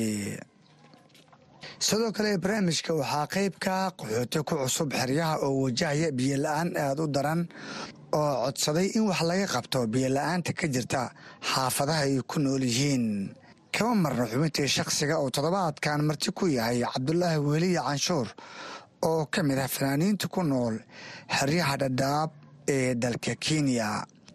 sidoo kale barnaamijka waxaa qeybka qaxooti ku cusub xeryaha oo wajahaya biyo la-aan aada u daran oo codsaday in wax laga qabto biyo la-aanta ka jirta xaafadaha ay ku nool yihiin kama marna xubintii shakhsiga oo toddobaadkan marti ku yahay cabdulaahi weliye canshuur oo ka mid ah fanaaniinta ku nool xeryaha dhadhaab ee dalka kenya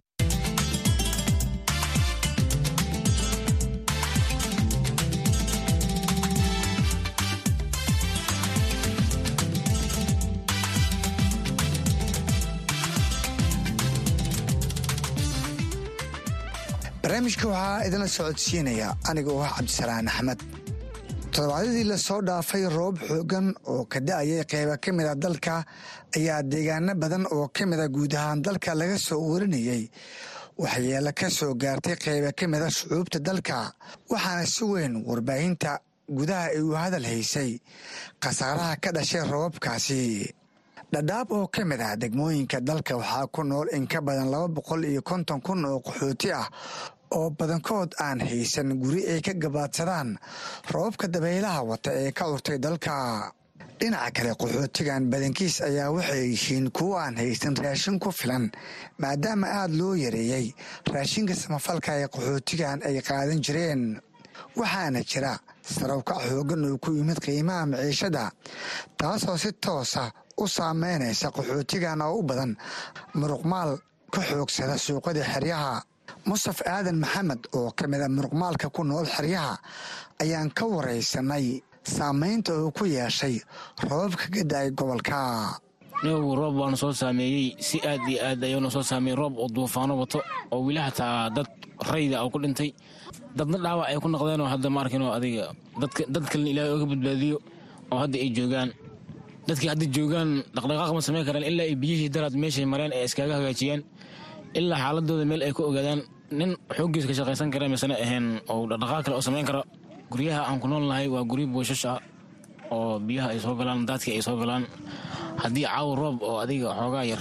barnaamijka waxaa idinla socodsiinaya aniga oo ah cabdisalaan axmed toddobaadyadii lasoo dhaafay roob xoogan oo ka da-ayay qeyba ka mid a dalka ayaa deegaano badan oo ka mida guud ahaan dalka laga soo warinayey waxyeelo ka soo gaartay qeyba ka mida shucuubta dalka waxaana si weyn warbaahinta gudaha ay u hadal haysay khasaaraha ka dhashay roobabkaasi dhadhaab oo ka mid ah degmooyinka dalka waxaa ku nool in ka badan laba boqol iyo konton kun oo qaxooti ah oo badankood aan haysan guri ay ka gabaadsadaan roobabka dabaylaha wata ee ka urtay dalka dhinaca kale qaxootigan badankiis ayaa waxay yihiin kuwo aan haysan raashin ku filan maadaama aada loo yareeyey raashinka samafalka ee qaxootigan ay qaadan jireen waxaana jira sarawkac xoogan oo ku yimid qiimaha maciishada taasoo si toosa u saameynaysa qaxootigan oo u badan muruqmaal ka xoogsada suuqada xeryaha mustaf aadan maxamed oo ka mid a muruqmaalka ku nool xeryaha ayaan ka waraysanay saameynta uu ku yeeshay roobabka ka da-ay gobolka nigu roob waana soo saameeyey si aad iyo aad ayuuna soo saameeyey roob oo duufaano wato oo weli xataa dad rayda oo ku dhintay dadna dhaawac ay ku noqdeenoo hadda ma arkin oo adiga dad kalena ilaahay ooga badbaadiyo oo hadda ay joogaan dadkii hadda joogaan dhaqdhaqaaq ma samayn karaan ilaa ay biyihii daraad meeshay mareen ee iskaaga hagaajiyaan ilaa xaaladooda meel ay ku ogaadaan nin xooggiis ka shaqaysan kara misena ahayn oo dhaqdhaqaaq kale oo samayn kara guryaha aan ku nool nahay waa guryo booshash ah oo biyaha ay soo galaan daadkii ay soo galaan haddii caawa roob oo adiga xoogaa yar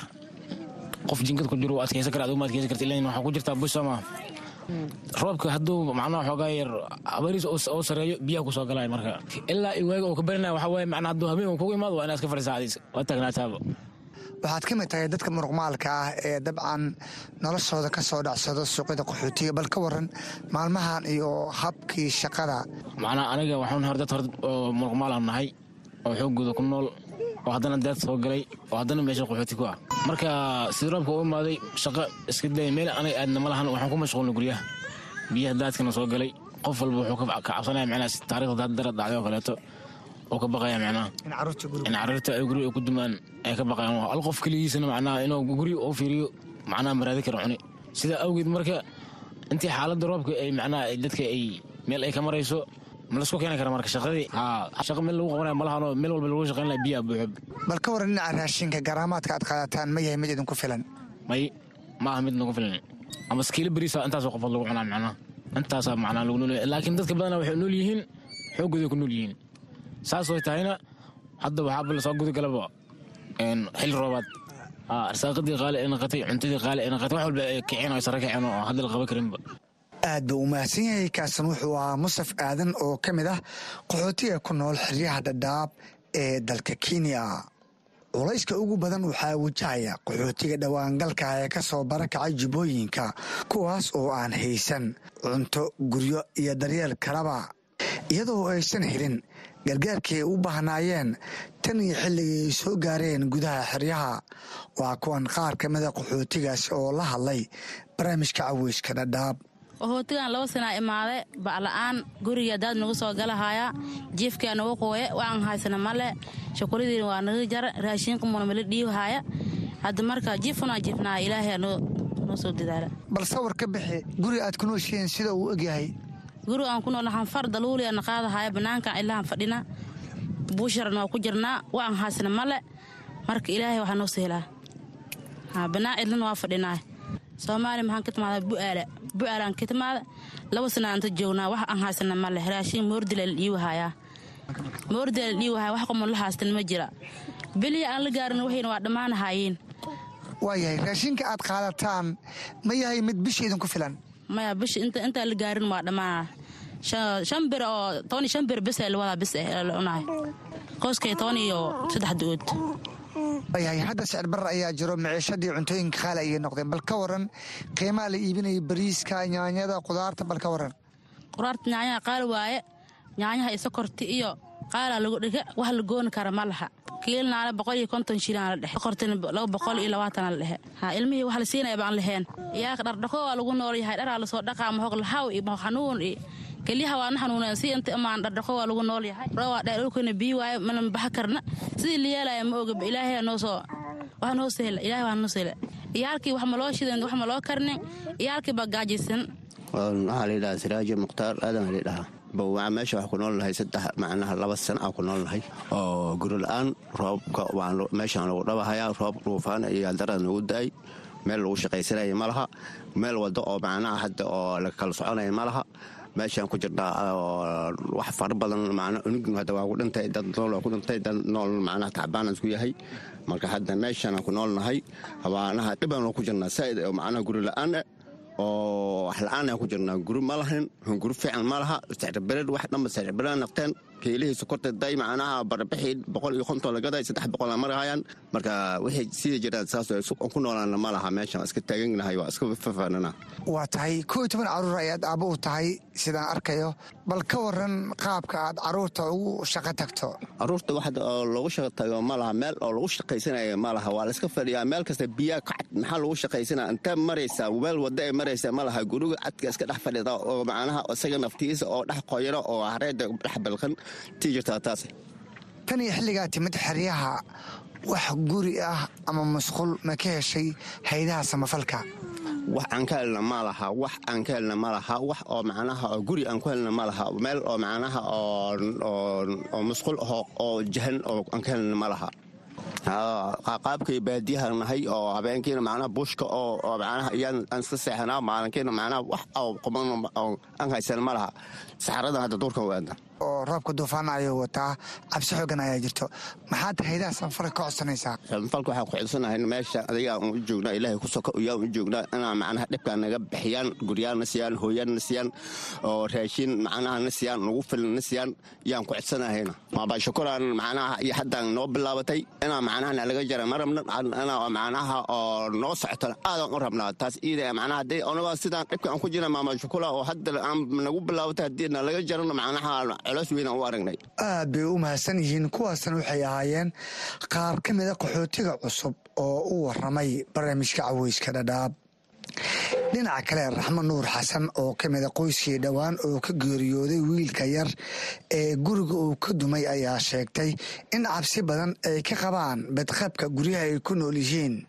qof jinkad ku jiro u adkaysan kara adigu ma adkaysan karta ilaa waxaa ku jirtaa bush soo maa roobka hadduu macnaha xoogaa yar abariis oo sareeyo biyaha ku soo galaya marka ilaa iwaaga oo ka barinaya waxaa waaye macnaa hadduu habeen uu kugu imaado waa inaad iska fadhisaa adiis waa taagnaataaba waxaad ka mid tahay dadka muruqmaalka ah ee dabcan noloshooda ka soo dhacsado suuqyada qaxootiga bal ka waran maalmahan iyo habkii shaqada macnaa aniga waxaan hor dad hor oo muruqmaalaan nahay oo xooggooda ku nool oo haddana daad soo galay oo haddana meesha qaxooti ku ah marka sida roobka u imaaday shaqo iska daya meel anaga aadna ma lahan waxaan ku mashquulnay guryaha biyaha daadkana soo galay qof walba wuxuu ka cabsanaya macnaa taarikhda dara dhacday oo kaleeto oo ka baqaya macnaha in carruurta ay guri ku dumaan ay ka baqayaan hal qof keligiisana macnaha inuu guri u fiiriyo macnaha maraadi kara cuni sidaa awgeed marka intii xaaladda roobka ay macnaha dadka ay meel ay ka marayso ma lasku keeni kara marka shaqadii shaqa meel lagu qabanaya malahanoo meel walba lagu shaqayn laha biyaha buuxo bal ka waran dhinaca raashinka garaamaadka aad qaadataan ma yahay mid idinku filan may ma aha mid nagu filan ama skiilo beriisa intaasoo qofood lagu cunaa macnaha intaasaa macnaha lagu nool laakiin dadka badana waxay nool yihiin xooggooday ku nool yihiin saas way tahayna hadda waxaaba lasoo gudagalaba xil roobaad arsaaqadii qaali ay naqatay cuntadii qaali ay naqatay wax walba ay kiceen oo sare kiceen oo hadda la qaban karinba aad buu u mahadsan yahay kaasan wuxuu ahaa musaf aadan oo ka mid ah qaxootiga ku nool xeryaha dhadhaab ee dalka kenya culayska ugu badan waxaa wajahaya qaxootiga dhowaangalka ee ka soo barakacay jubbooyinka kuwaas oo aan haysan cunto guryo iyo daryeel kalaba iyadoo aysan helin gargaarkii ay u baahnaayeen tan iyo xilligii ay soo gaareen gudaha xeryaha waa kuwan qaar ka mida qaxootigaas oo la hadlay barnaamijka caweyska dhadhaab qaxootigan laba sanaa imaade bacla'aan guriga daad nagu soo galahaya jiifkaa nagu qooye waxaan haysana male shakuladiina waa naga jara raashiinka muna mala dhiibahaya hadda marka jiifkunaa jiifnaa ilaahay noo soo dadaala bal sawir ka bixi guri aad ku nooshihiin sida uu egyahay guriga aan ku nool hanfar daluuliya na qaadahaya bannaankan ilahan fadhina buusharan waa ku jirnaa waxaan haysana male marka ilaahay waxaa noo sehelaa bannaan cidlana waa fadhinaa soomaaliya maxaan ka timaada bu'aala bu'aalaan ka timaada laba sana anta joognaa wax aan haysana ma leh raashin moordila la dhiiwahayaa moordila la dhiiwahaya wax qomon la haystan ma jira beliya aan la gaarin waxayna waa dhammaanahaayeen waayahay raashinka aad qaadataan ma yahay mid bisha idinku filan maya bisha intaan la gaarin waa dhammaana shan bir oo toban iyo shan bir bis ee lawadaa bis eh la cunahay qoyskay toban iyo saddex dood waayahay hadda sicir barar ayaa jiro maciishadii cuntooyinka qaali ayay noqdeen bal ka waran qiimaha la iibinaya bariiska nyaanyada qudaarta bal ka waran qudaarta nyaanyaha qaali waaye nyaanyaha iyo sokorti iyo qaalaa lagu dhiga wax la gooni kara ma laha kiilnaale boqol iyo konton shilaan la dhexe sokortina laba boqol iyo labaatana la dhexe ha ilmihii wax la siinaya baan laheen iyaaka dhardhaqo waa lagu nool yahay dharaa lasoo dhaqaa mahog lahaw iyo mahog xanuun iyo kelyaha waana xanuuneen si inta imaan dhardhaqo waa lagu nool yahay roowaa dheer dhulkana biyi waaye mana baxa karna sidii la yeelaya ma oga ilaahay noo soo wax noo sehla ilaahay waa noo sehla iyaalkii wax ma loo shidan wax ma loo karnin iyaalkii baa gaajaysan waxaa layidhahaa siraajo mukhtaar aadan layidhahaa bawaa meesha wax ku nool nahay saddex macnaha laba sana aan ku nool nahay oo guri la-aan roobka meeshaan lagu dhabahayaa roob dhuufaan iyo darad nagu da-ay meel lagu shaqaysanaya ma laha meel wado oo macnaha hadda oo la kala soconaya ma laha meeshaan ku jirnaa wax fara badan macna unugnu hadda waa ku dhintay dad nool waa ku dhintay dad nool macnaha tacbaan isku yahay marka hadda meeshaan ku nool nahay habaanaha dhibaan ku jirnaa saa'id oo macnaha guri la-aan oo wax la-aan aan ku jirnaa guri ma lahayn guri fiican ma laha sicirbered wax dhanba sicirbered naqteen keelihii sokorta day macnaha barbixii boqol iyo konton lagaday saddex boqol aan marahayaan marka wixii sidii jiraan saas ku noolaana ma laha meeshaan iska taaganahay waa iska fafaanana waa tahay koo iyo toban caruur ayaad aabbo u tahay sidaan arkayo bal ka waran qaabka aad caruurta ugu shaqo tagto caruurta wax lagu shaqo tago ma laha meel oo lagu shaqaysanaya ma laha waa layska fadhiyaa meel kasta biyaa kacad maxaa lagu shaqaysanaya intee maraysaa meel wada ay maraysa ma laha guriga cadka iska dhex fadhida oo macnaha isaga naftiisa oo dhex qoyaro oo hareeda dhex balqan tii jirtaa taas tan iyo xilligaa timid xeryaha wax guri ah ama masquul ma ka heshay haydaha samafalka wax aan ka helna ma laha wax aan ka helna ma laha wax oo macnaha oo guri aan ku helna ma laha meel oo macnaha oo masquul aho oo jahan oo aan ka helna ma laha qaabkay baadiyaha nahay oo habeenkiina macnaha bushka oo macnaha iyaan aan iska seexanaa maalinkiina macnaha wax oo quban aan haysan ma laha saxaradan hadda duurkan waada oo roobka duufaan ayuu wataa cabsi xoogan ayaa jirto maxaad haydaha samafalka ka codsanaysaa samafalka waxaan ku codsanahay meesha adiga aan u joognaa ilaahay ku soka iyaan u joognaa inaa macnaha dhibkaa naga bixiyaan guryaana siiyaan hooyaanna siiyaan oo raashin macnaha na siiyaan nagu filan na siiyaan yaan ku codsanahayna maabaa shukuraan macnaha iyo haddaan noo bilaabatay inaa macnaha nalaga jara ma rabna inaa macnaha oo noo socotana aadaan u rabnaa taas iida macnaha haddii onagaa sidaan dhibka aan ku jirna maama shukula oo hadda aan nagu bilaabatay haddii nalaga jarana macnaha aad bay u mahadsan yihiin kuwaasna waxay ahaayeen qaar ka mida qaxootiga cusub oo u waramay barnaamijka caweyska dhadhaab dhinaca kale raxmo nuur xasan oo ka mida qoyskii dhowaan oo ka geeriyooday wiilka yar ee guriga uu ka dumay ayaa sheegtay in cabsi badan ay ka qabaan badqabka guryaha ay ku nool yihiin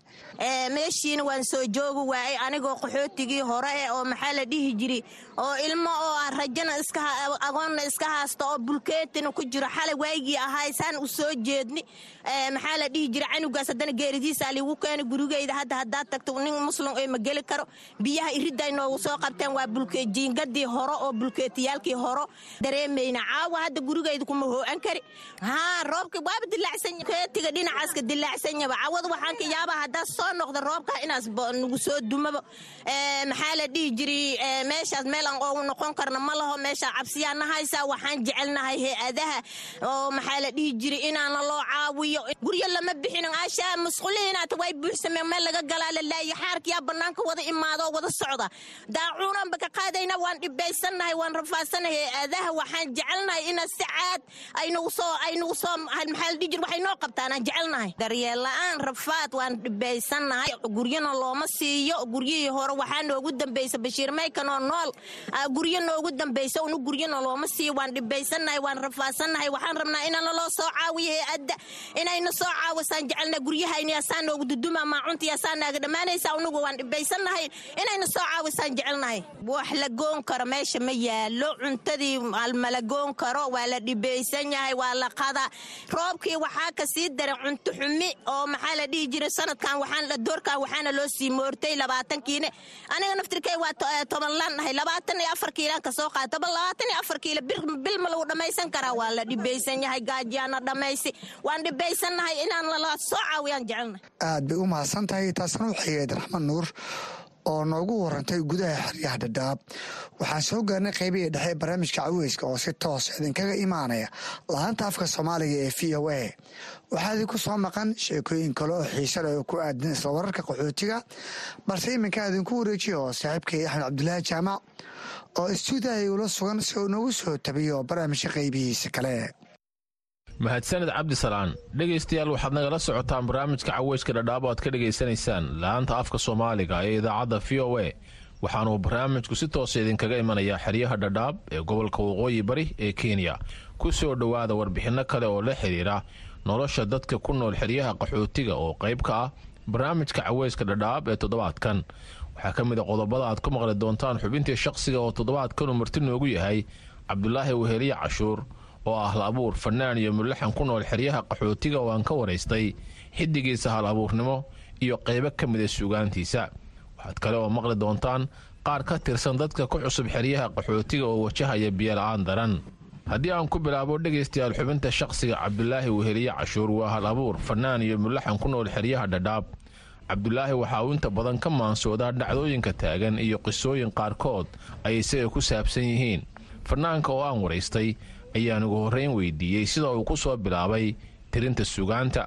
meeshiina waan soo joogi waayey anigoo qaxootigii hore eh oo maxaa la dhihi jiri oo ilmo oo ah rajana agoonna iska haasta oo bulkeetina ku jiro xalay waygii ahaay saan u soo jeedni maxaa la dhihi jira canugaas haddana geeridiisa liigu keena gurigeyda hadda haddaad tagto nin muslim ee ma geli karo biyaha iridday noogu soo qabteen waa bulkeejiingadii hore oo bulkeetiyaalkii horo dareemayna caawa hadda gurigeyda kuma hoo'an kari haa roobka waaba dilaacsan keetiga dhinacaaska dilaacsanyaba cawada waxaan ka yaabaa haddaa soo noqda roobka inaas nagu soo dumaba maxaa la dhihi jiri meeshaas meel aan oogu noqon karna ma laho meeshaa cabsiyaa nahaysaa waxaan jecelnahay hay-adaha oo maxaa la dhihi jiri inaana loo caawiyo guryo lama bixinin ashaa musqulihiinaata way buuxsameen meel laga galaa la laayi xaarkiyaa bannaanka wada imaadoo wada socda daacuunaanba ka qaadayna waan dhibaysannahay waan rafaadsannahay hay-adaha waxaan jecelnahay ina si caad aynagu soo aynagu soo maxaa la dhihi jiri waxay noo qabtaan aan jecelnahay daryeel la-aan rafaad waan dhibaysannahay guryana looma siiyo guryihii hore waxaa noogu dambaysa bashiir maykanoo nool guryo noogu dambaysa unu guryana looma siiyo waan dhibaysannahay waan rafaadsannahay waxaan rabnaa inana loo soo caawiyo hay-adda inayna soo caawisaan jecelna guryahayna yaasaa noogu duduma maacunta yaasaa naaga dhammaanaysa unugu waan dhibaysannahay inayna soo caawisaan jecelnahay wax la goon karo meesha ma yaalo cuntadii mala goon karo waa la dhibaysan yahay waa la qadaa roobkii waxaa ka sii daray cunto xumi oo maxaa la dhihi jiray sanadkan waxaan doorkan waxaana loo sii moortay labaatankiine aniga naftirkay waa toban laan nahay labaatan iyo afar kiilaan ka soo qaata bal labaatan iyo afar kiilo bil ma lagu dhammaysan karaa waa la dhibaysan yahay gaajiyaana dhammaysi waan dhibaysannahay inaan lala soo caawiyaan jecelnahay aad bay u mahadsan tahay taasna waxay ahayd raxmad nuur oo noogu warantay gudaha xeryaha dhadhaab waxaan soo gaarnay qaybihii dhexe ee barnaamijka caweyska oo si toos idinkaga imaanaya laanta afka soomaaliga ee v o a waxaa idinku soo maqan sheekooyin kale oo xiise leh oo ku aadan isla wararka qaxootiga balse iminkaa idinku wareejiya oo saaxiibkay axmed cabdulaahi jaamac oo istuudiyaha igula sugan si uu noogu soo tabiyo barnaamijka qaybihiisa kale mahadsaned cabdisalaan dhegaystayaal waxaad nagala socotaan barnaamijka caweyska dhadhaab o aad ka dhegaysanaysaan la-aanta afka soomaaliga ee idaacadda v o a waxaanuu barnaamijku si toosa idinkaga imanayaa xeryaha dhadhaab ee gobolka waqooyi bari ee kenya ku soo dhowaada warbixinno kale oo la xidhiira nolosha dadka ku nool xeryaha qaxootiga oo qayb ka ah barnaamijka caweyska dhadhaab ee toddobaadkan waxaa ka mid a qodobada aad ku maqli doontaan xubintii shaqsiga oo toddobaadkanu marti noogu yahay cabdulaahi weheliye cashuur oo ah hal abuur fanaan iyo mulaxan ku nool xeryaha qaxootiga oo aan ka waraystay xiddigiisa hal abuurnimo iyo qaybo ka mida suugaantiisa waxaad kale oo maqli doontaan qaar ka tirsan dadka ku cusub xeryaha qaxootiga oo wajahaya biyola'aan daran haddii aan ku bilaabo dhegaystayaal xubinta shaqsiga cabdulaahi weheliye cashuur waa hal abuur fanaan iyo mulaxan ku nool xeryaha dhadhaab cabdulaahi waxa uu inta badan ka maansoodaa dhacdooyinka taagan iyo qisooyin qaarkood ay isaga ku saabsan yihiin fanaanka oo aan waraystay ayaan ugu horreyn weydiiyey sida uu ku soo bilaabay tirinta sugaanta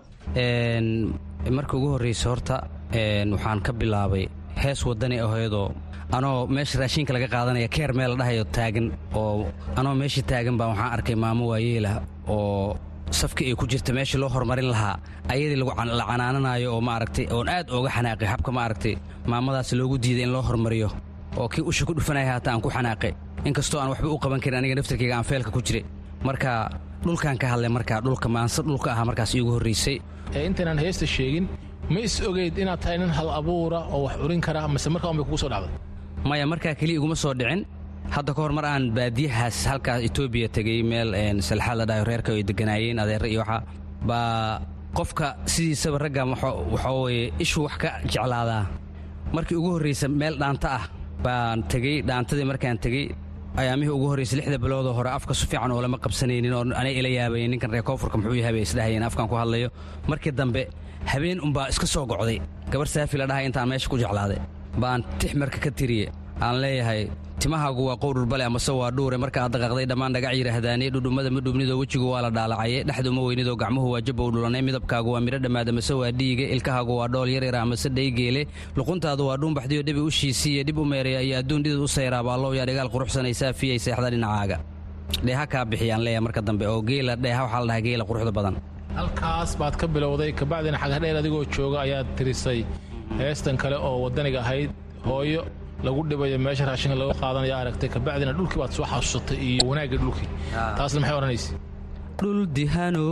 marka ugu horraysa horta waxaan ka bilaabay hees waddani ahaydoo anoo meesha raashinka laga qaadanaya keer meel la dhahayo taagan oo anoo meesha taagan baa waxaan arkay maamo waayeelah oo safka ay ku jirta meeshii loo horumarin lahaa ayadii la canaananayo oo maaragtay oon aad ooga xanaaqay habka maaragtay maamadaas loogu diiday in loo horumariyo oo kii usha ku dhufanaya haata aan ku xanaaqay inkastoo aan waxba u qaban karin aniga naftarkayga aan feelka ku jira marka dhulkaan ka hadlay markaa dhulka maanse dhulka ahaa markaas iigu horraysay intaynaan heesta sheegin ma is ogeyd inaad tahay nin hal abuura oo wax urin kara mase markaa unbay kugu soo dhacday maya markaa keliya iguma soo dhicin hadda ka hor mar aan baadiyahaas halkaas etoobiya tegey meel salxaad la dhahayo reerka ay deganaayeen adeerre iyo waxa baa qofka sidiisaba ragga waxaa weye ishuu wax ka jeclaadaa markii ugu horraysa meel dhaanta ah baan tegey dhaantadii markaan tegey ayaamihii ugu horraysay lixda biloodoo hore afka su fiican oo lama qabsanaynin oo anay ila yaabayeen ninkan reer koonfurka muxuu yahay bay isdhahayeen afkaan ku hadlayo markii dambe habeen unbaa iska soo gocday gabar saafi la dhahay intaan meesha ku jeclaaday baan tix marka ka tiriye aan leeyahay timahaagu waa qowdhurbale amase waa dhuure marka aad daqaaqday dhammaan dhagac yidhaahdaane dhudhummada ma dhubnidoo wejigu waa la dhaalacaye dhexduma weynidoo gacmuhu waa jabbow dhulanay midabkaagu waa midho dhammaada mase waa dhiige ilkahaagu waa dhool yaryar amase dhaygeele luquntaadu waa dhuunbaxdiyo dhibi u shiisiiye dhib u meeraya iyo adduun dhidid u sayraa baallow yaa dhigaal quruxsanaysaa fiyay seexda dhinacaaga dheeha kaa bixiyaan leeya marka dambe oo geela dheeha waxaa la dhahaa geela quruxda badan halkaas baad ka bilowday kabacdina xagadheer adigoo jooga ayaad tirisay heestan kale oo waddaniga ahayd hooyo lagu dhibayo meesha raashinka laga qaadanaya aragtay kabacdina dhulkii baad soo xasuusatay iyo wanaagga dhulkii taasna maxay odhanaysa dhul dihano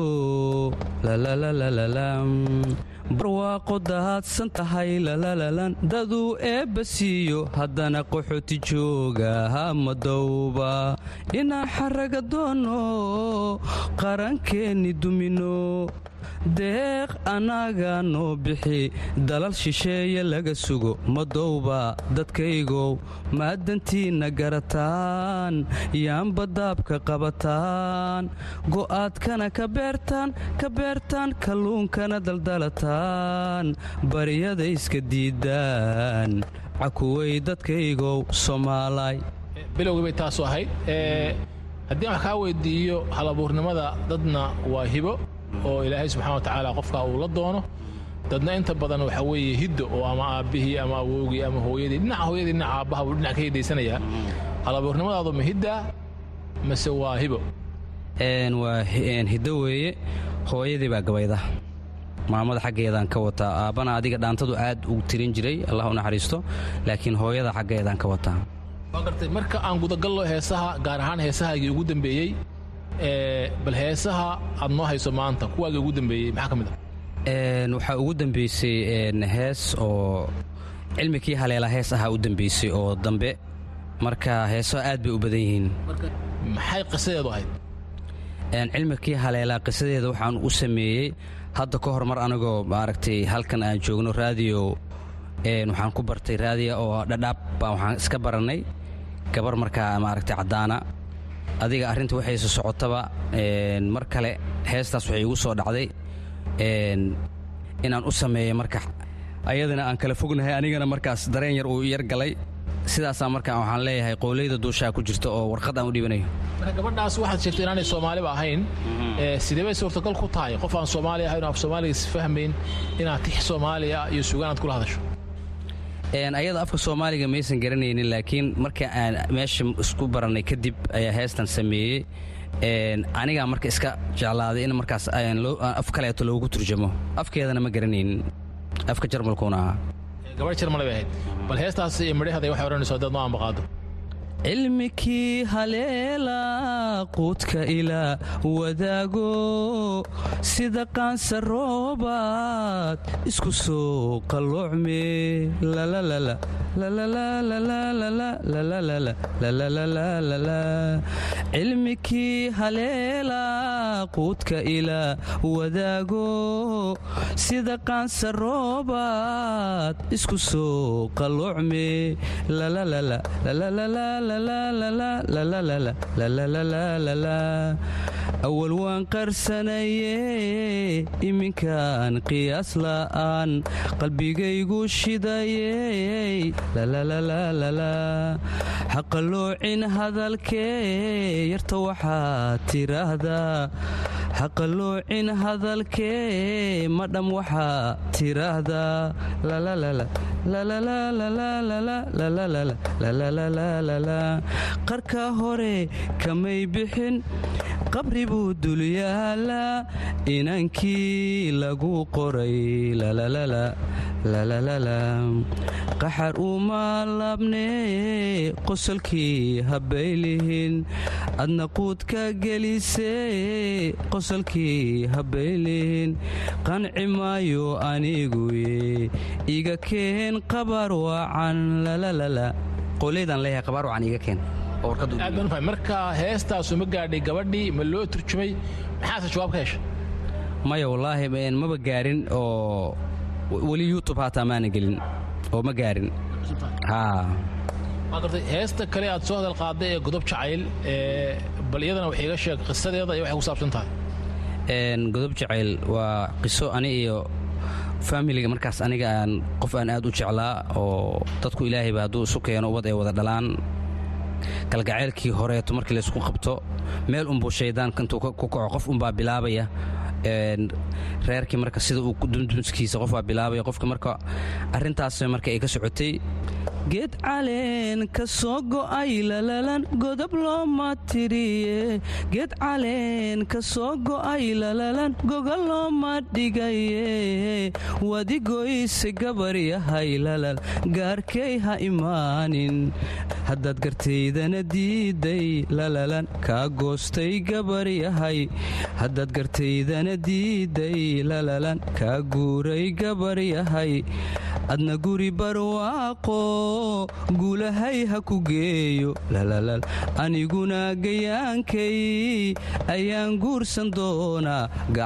barwaaqo dahaadsan tahay lalalalan daduu eebba siiyo haddana qaxooti jooga hamadowba inaan xaraga doono qarankeenni dumino deeq annaga noo bixi dalal shisheeye laga sugo madowba dadkaygow maadantiinna garataan yaanba daabka qabataan go'aadkana ka beertaan ka beertaan kalluunkana daldalataan baryada iska diidaan cakuway dadkaygow soomaalay bilowgii bay taasu ahayd haddii aan wax kaa weydiiyo halabuurnimada dadna waa hibo oo ilaahay subxana wa tacaala qofka uu la doono dadna inta badan waxa weeye hiddo oo ama aabbihii ama awowgii ama hooyadii dhinaca hooyadii dhinaca aabbaha buu dhinac ka hidaysanayaa halabuurnimadaadu ma hiddaa mase waa hibo waa hiddo weeye hooyadii baa gabayda maamada xaggeedaan ka wataa aabbana adiga dhaantadu aad u tirin jiray allah u naxariisto laakiin hooyada xaggeedaan ka wataa waa gartay marka aan gudagallo heesaha gaar ahaan heesahaagii ugu dambeeyey bal heesaha aad noo hayso maanta kuwaagii ugu dambeeyey maxaa ka mid ah waxaa ugu dambeysay hees oo cilmikii haleela hees ahaa u dambeysay oo dambe marka heesaha aad bay u badan yihiin maxay qisadeedu ahayd cilmikii haleelaa qisadeeda waxaan u sameeyey hadda ka hor mar anigoo maaragtay halkan aan joogno raadiyo waxaan ku bartay raadiya oo dhadhaab baa waxaan iska barannay gabar markaa maaragtay caddaana adiga arrinta waxayse socotaba mar kale heestaas waxay igu soo dhacday inaan u sameeyo marka ayadana aan kala fognahay anigana markaas dareen yar uu yar galay sidaasaa marka waxaan leeyahay qowleyda duushaa ku jirta oo warqad aan u dhibanayo marka gabadhaas waxaad sheegtay inaanay soomaaliba ahayn sidee bay suurtagal ku tahay qof aan soomaali ahayn oo af soomaaliga isfahmayn inaad tix soomaaliya iyo sugaanaad kula hadasho ayada afka soomaaliga maysan garanaynin laakiin marka aan meesha isku barannay kadib ayaa heestan sameeyey anigaa marka iska jeclaaday in markaas af kaleeto loogu turjamo afkeedana ma garanaynin afka jarmalkuuna ahaa gabadh jarmal bay ahayd bal heestaas iyo midhaheeda waxay odhanayso haddaad noo ambaqaado cilmikii haleela quudka ilaa wadaago sida qaansa roobaad isku soo qalloocme cilmikii haleela quudka ilaa wadaago sida qaansa roobaad isku soo qalloocme awal waan qarsanaye iminkaan qiyaas la'aan qalbigaygu shidaye haqaloocin hadalkee yarta waxaad tiraahdaa haqaloocin hadalkee madham waxaa tiraahdaa qarka hore kamay bixin qabri buu dulyaalaa inankii lagu qoray qaxar uma laabnee qosolkii habbaylihin adna quudka gelisee qosolkii habbaylihin qanci maayo aniguye iga keen qabar wacan qoleydan leeyahay qabaar wacan iga keen aad baan ufahay marka heestaasu ma gaadhay gabadhii ma loo turjumay maxaase jawaab ka heshay maya wallaahi maba gaarin oo weli youtube haataa maana gelin oo ma gaarin waa gartay heesta kale aad soo hadal qaaday ee godob jacayl bal iyadana wax iiga sheeg qisadeeda iyo waxay ku saabsan tahay godob jacayl waa qiso ani iyo faamiliga markaas aniga aan qof aan aad u jeclaa oo dadku ilaahayba hadduu isu keeno ubad ay wada dhalaan kalgaceylkii horeeto markii laysku qabto meel unbuu shaydaanka intuu ku kaco qof unbaa bilaabaya reerkii marka sida uu dumdumskiisa qof baa bilaabaya qofka marka arrintaas marka ay ka socotay geed caleen ka soo go'ay lalalan godob looma tiriye geed caleen ka soo go'ay lalalan goga looma dhigaye wadigoyse gabaryahay lalal gaarkay ha imaanin haddaad gartaydana diiday lalalan kaa goostay gabaryahay haddaad gartaydana diiday lalalan kaa guuray gabaryahay adna guri barwaaqo guulahay ha ku geeyo lalalal aniguna gayaankay ayaan guursan doonaa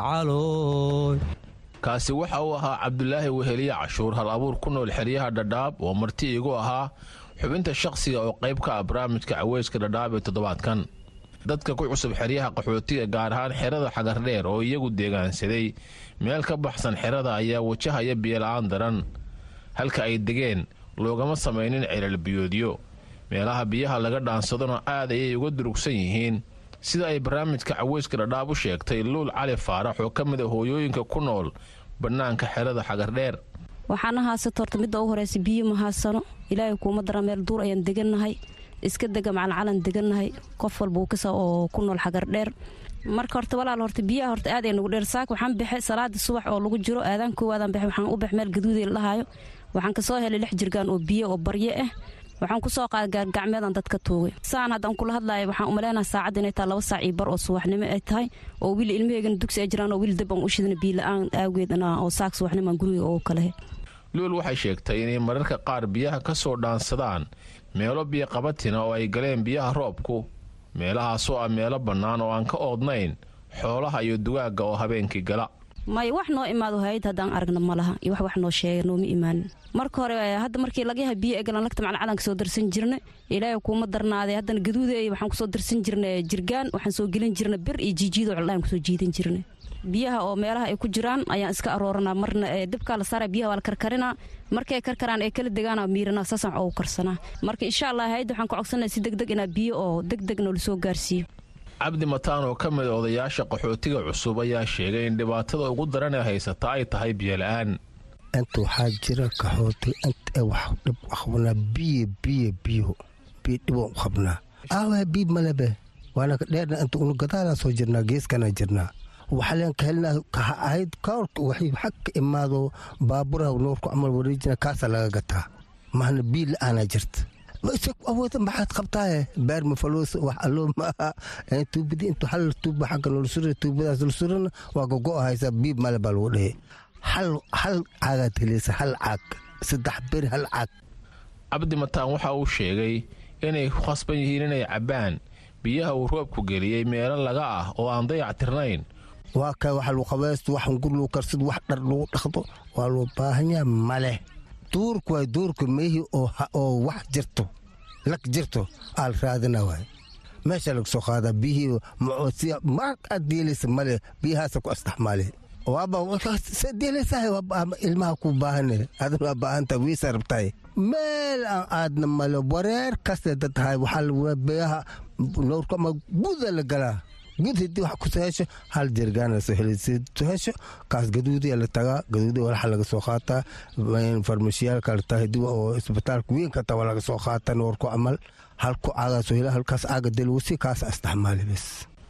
gacalooy kaasi waxa uu ahaa cabdulaahi weheliye cashuur hal abuur ku nool xeryaha dhadhaab oo marti igu ahaa xubinta shakhsiga oo qayb ka ah barnaamijka caweyska dhadhaab ee toddobaadkan dadka ku cusub xeryaha qaxootiga gaar ahaan xerada xagardheer oo iyagu deegaansaday meel ka baxsan xerada ayaa wajahaya biyola'aan daran halka ay degeen loogama samaynin ceelal-biyoodyo meelaha biyaha laga dhaansadona aad ayay uga durugsan yihiin sida ay barnaamijka caweyska dhadhaab u sheegtay luul cali faarax oo ka mid a hooyooyinka ku nool bannaanka xerada xagardheer waxaana haasata horta midda ugu horeysa biyo ma haasano ilaahay kuuma dara meel duur ayaan degannahay iska dega macalcalan degannahay qof walba uu kasa oo ku nool xagardheer marka horta walaal horta biyaha horta aad ay nagu dheer saak waxaan bixe salaadii subax oo lagu jiro aadaan koowaadaan bixe waxaan u bax meel gaduudii la dhahaayo waxaan kasoo helay lix jirgaan oo biyo oo barye ah waxaan kusoo qaaday gaargacmeedaan dadka tuugay saan haddaan kula hadlaaya waxaan umaleynaha saacadda inay tahay laba saac iyo bar oo subaxnimo ay tahay oo wiil ilmaheygana dugsi ay jiraan oo wiil dab aan u shidana biila-aan aageedana oo saak subaxnimaan guriga oo kalehe luul waxay sheegtay inay mararka qaar biyaha ka soo dhaansadaan meelo biyo qabatina oo ay galeen biyaha roobku meelahaasoo ah meelo bannaan oo aan ka oodnayn xoolaha iyo dugaagga oo habeenkii gala maya wax noo imaado hay-ad haddaan aragna ma laha iyo wax wax noo sheega nooma imaanin marka hore hadda markii laga yaha biyo egalan lagta macalcalanka soo darsan jirna ilaahay kuuma darnaaday haddana gaduuday waxaan kusoo darsan jirna jirgaan waxaan soo gelin jirna bir iyo jiijiido coldhaan kusoo jiidan jirna biyaha oo meelaha ay ku jiraan ayaan iska arooranaa marna dibkaa la saara biyaha waa la karkarinaa markay karkaraan ee kala degaana miirana saasaan oogu karsanaa marka insha allah hay-adda waxaan ka codsanaya si degdeg inaa biyo oo degdeg noola soo gaarsiiyo cabdi mataan oo ka mid a odayaasha qaxootiga cusub ayaa sheegay in dhibaatada ugu daran ee haysata ay tahay biyola'aan inta waxaa jira qaxootiga inta wax dhib qabnaa biyo biyo biyo biyo dhiboo qabnaa aawa biib malebe waana ka dheerna inta unu gadaalaa soo jirnaa geeskana jirnaa waxaleen ka helnaa kaha ahayd kaorka waxay xag ka imaado baaburaha noorku camal wareejina kaasa laga gataa mahna biyo la-aanaa jirta awooda maxaad qabtaaye beer mafaloos wax alloo maaha tuubadii intu hal tuuba xagga noola sura tuubadaas la surana waa gogo haysaa biib male baa lagu dhehe hal hal caagaad helaysa hal caag saddex beri hal caag cabdi mataan waxa uu sheegay inay ku khasban yihiin inay cabbaan biyaha uu roobku geliyey meelo laga ah oo aan dayac tirnayn waa ka wax lagu qabaysto wax gur lagu karsado wax dhar lagu dhaqdo waa loo baahanyaa maleh duurku waay duurku meehii oo wax jirto lag jirto aal raadina waay meesha laga soo qaadaa biyihii macoosiya mar aad deelaysa male biyahaasa ku astaxmaale waaba deelaysahay ilmaha ku baahane adan waa baahanta wiisa rabtahay meel aan aadna male wareer kaste dad tahay waxaa biyaha noorku ama guda la galaa gud hadii wax kusoo hesho hal jirgaan lasoo heli soo hesho kaas gaduudiya la tagaa gaduudi walaxa laga soo qaataa farmashiyaalka la tahay dib oo isbitaalka weynka taa laga soo qaataa noorku camal halku caagaa soo hela halkaas caaga delwasi kaas astaxmaali bes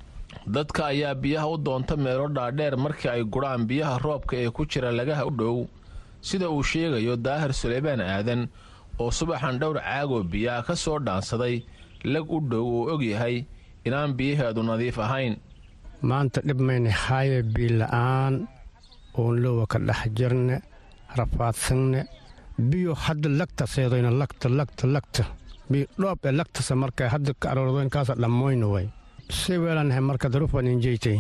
dadka ayaa biyaha u doonta meelo dhaadheer markii ay gurhaan biyaha roobka ee ku jira lagaha u dhow sida uu sheegayo daahir suleymaan aadan oo subaxan dhowr caagoo biyaha ka soo dhaansaday lag u dhow uu og yahay inaan biyaheedu nadiif ahayn maanta dhib mayna haaye biila'aan oon lowa ka dhex jirne rafaadsanne biyo hadda lagta seedoyna lagta lagta lagta biyo dhoob ee lagtasa marka hadda ka aroordoynkaasa dhammoyna way si weelanahay marka darufan injeyti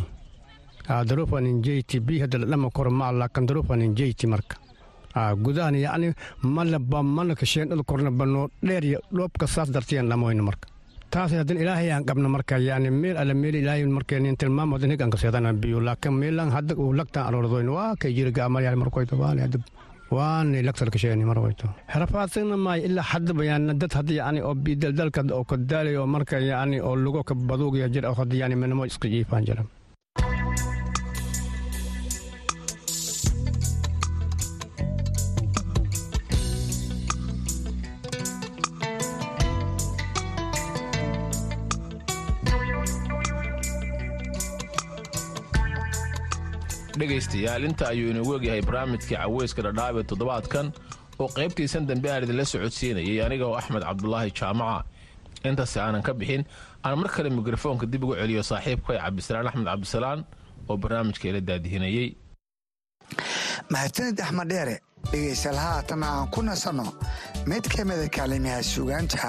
darufan injeyti biyo hadda ladhama koro ma laakan darufan injeyti marka gudahan yacni malaba mana kasheen dhul korna banoo dheer iyo dhoobka saas dartiyan dhammoyna marka taas haddana ilaahay aan qabna marka yani meel alle meel ilaahay markeen tilmaamo hadan higan kaseedana biyo laakiin meelan hadda uu lagtaan aroordoyn waa kay jiriga amaryaal markoyto waane hadda waane lagtal kasheeni markoyto rafaadsigna maayo ilaa haddaba yani dad hadda yani oo bidaldalka oo kadaalay oo marka yani oo lugo ka baduugaya jir oo hadda yani minamo iska jiifaan jira dhegaystayaal inta ayuu inagu egyahay barnaamijkii caweyska dhadhaab ee toddobaadkan oo qaybtiisan dambe aan idinla socodsiinayay aniga oo axmed cabdulaahi jaamaca intaasi aanan ka bixin aan mar kale mikrofoonka dib ugu celiyo saaxiibkay cabdisalaan axmed cabdisalaan oo barnaamijka ila daadihinayey mahadsanid axmed dheere dhegaystayaal haatan aan ku nasanno mid ka mida kaalimaha suugaanta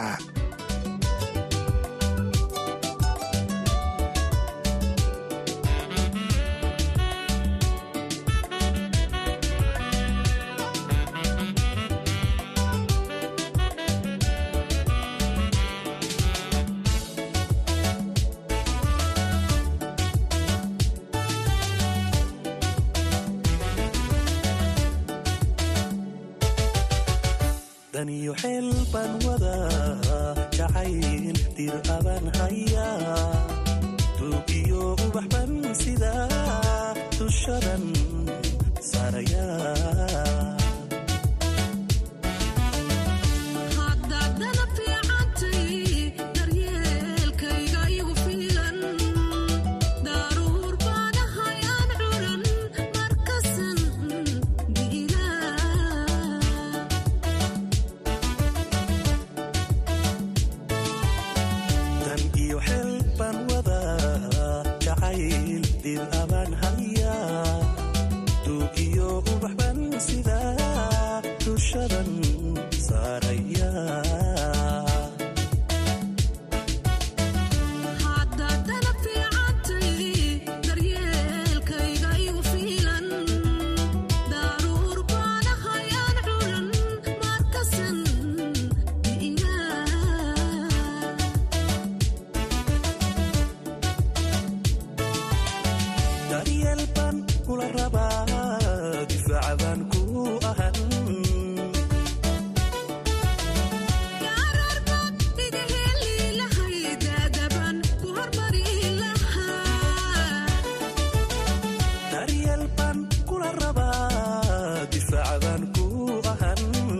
daniyo xeel baan wadaa jacayl dir abaan hayaa duugiyo ubax ban sidaa dushadan saarayaa dan iyo xeel baan wadaa jacayl dir abaan hayaa duugiyo ubax ban sidaa dushadan saarayaa daryeel baan kula rabaa difaaca baan ku ahan daryeel baan kula rabaa difaaca baan ku ahan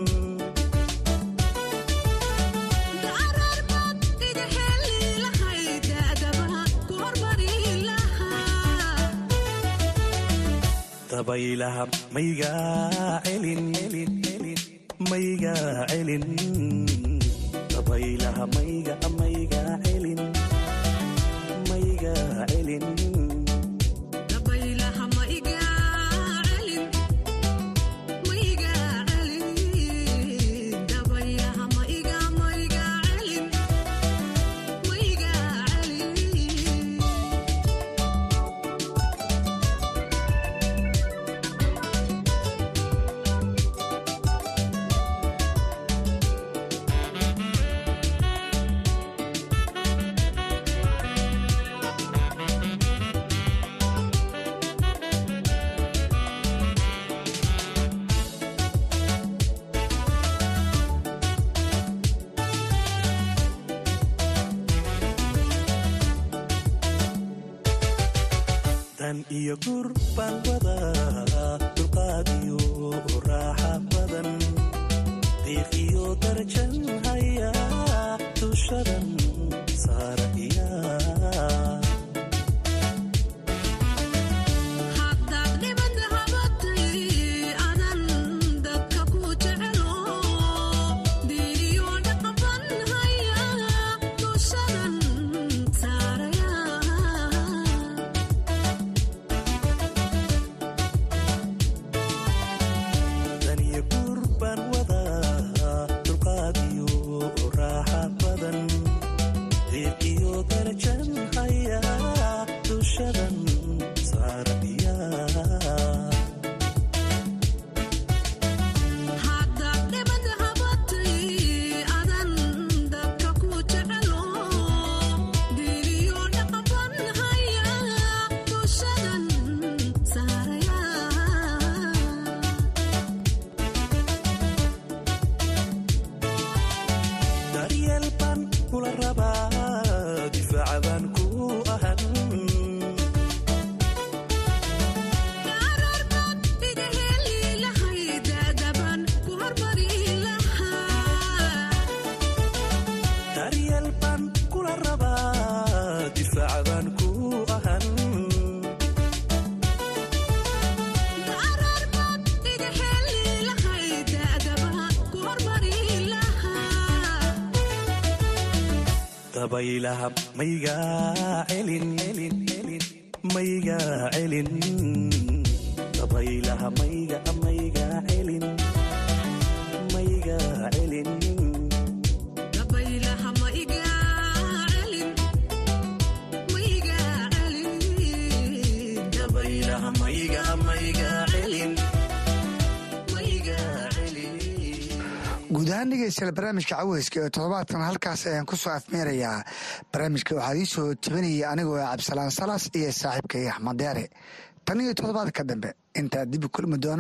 dabaylaha maygaa celin maygaa celin dabaylaha mayga maygaa celin maygaa celin dan iyo gur baan wadaa dulqaad iyo raaxa badan diiq iyo darajan hayaa dushadan saarayaa dabaylaha maygaa celin maygaa celin dabaylaha mayga maygaa celin maygaa celin dabaylaha mayga maygaa celin maygaa celin guud ahaan dhegeystayaal barnaamijka caweyska ee toddobaadkan halkaas ayaan ku soo afmeerayaa barnaamijka waxaa ii soo tabinaya anigoo ah cabdisalaan salas iyo saaxiibkay axmed deere tan iyo toddobaadka dambe intaa dib u kulmi doona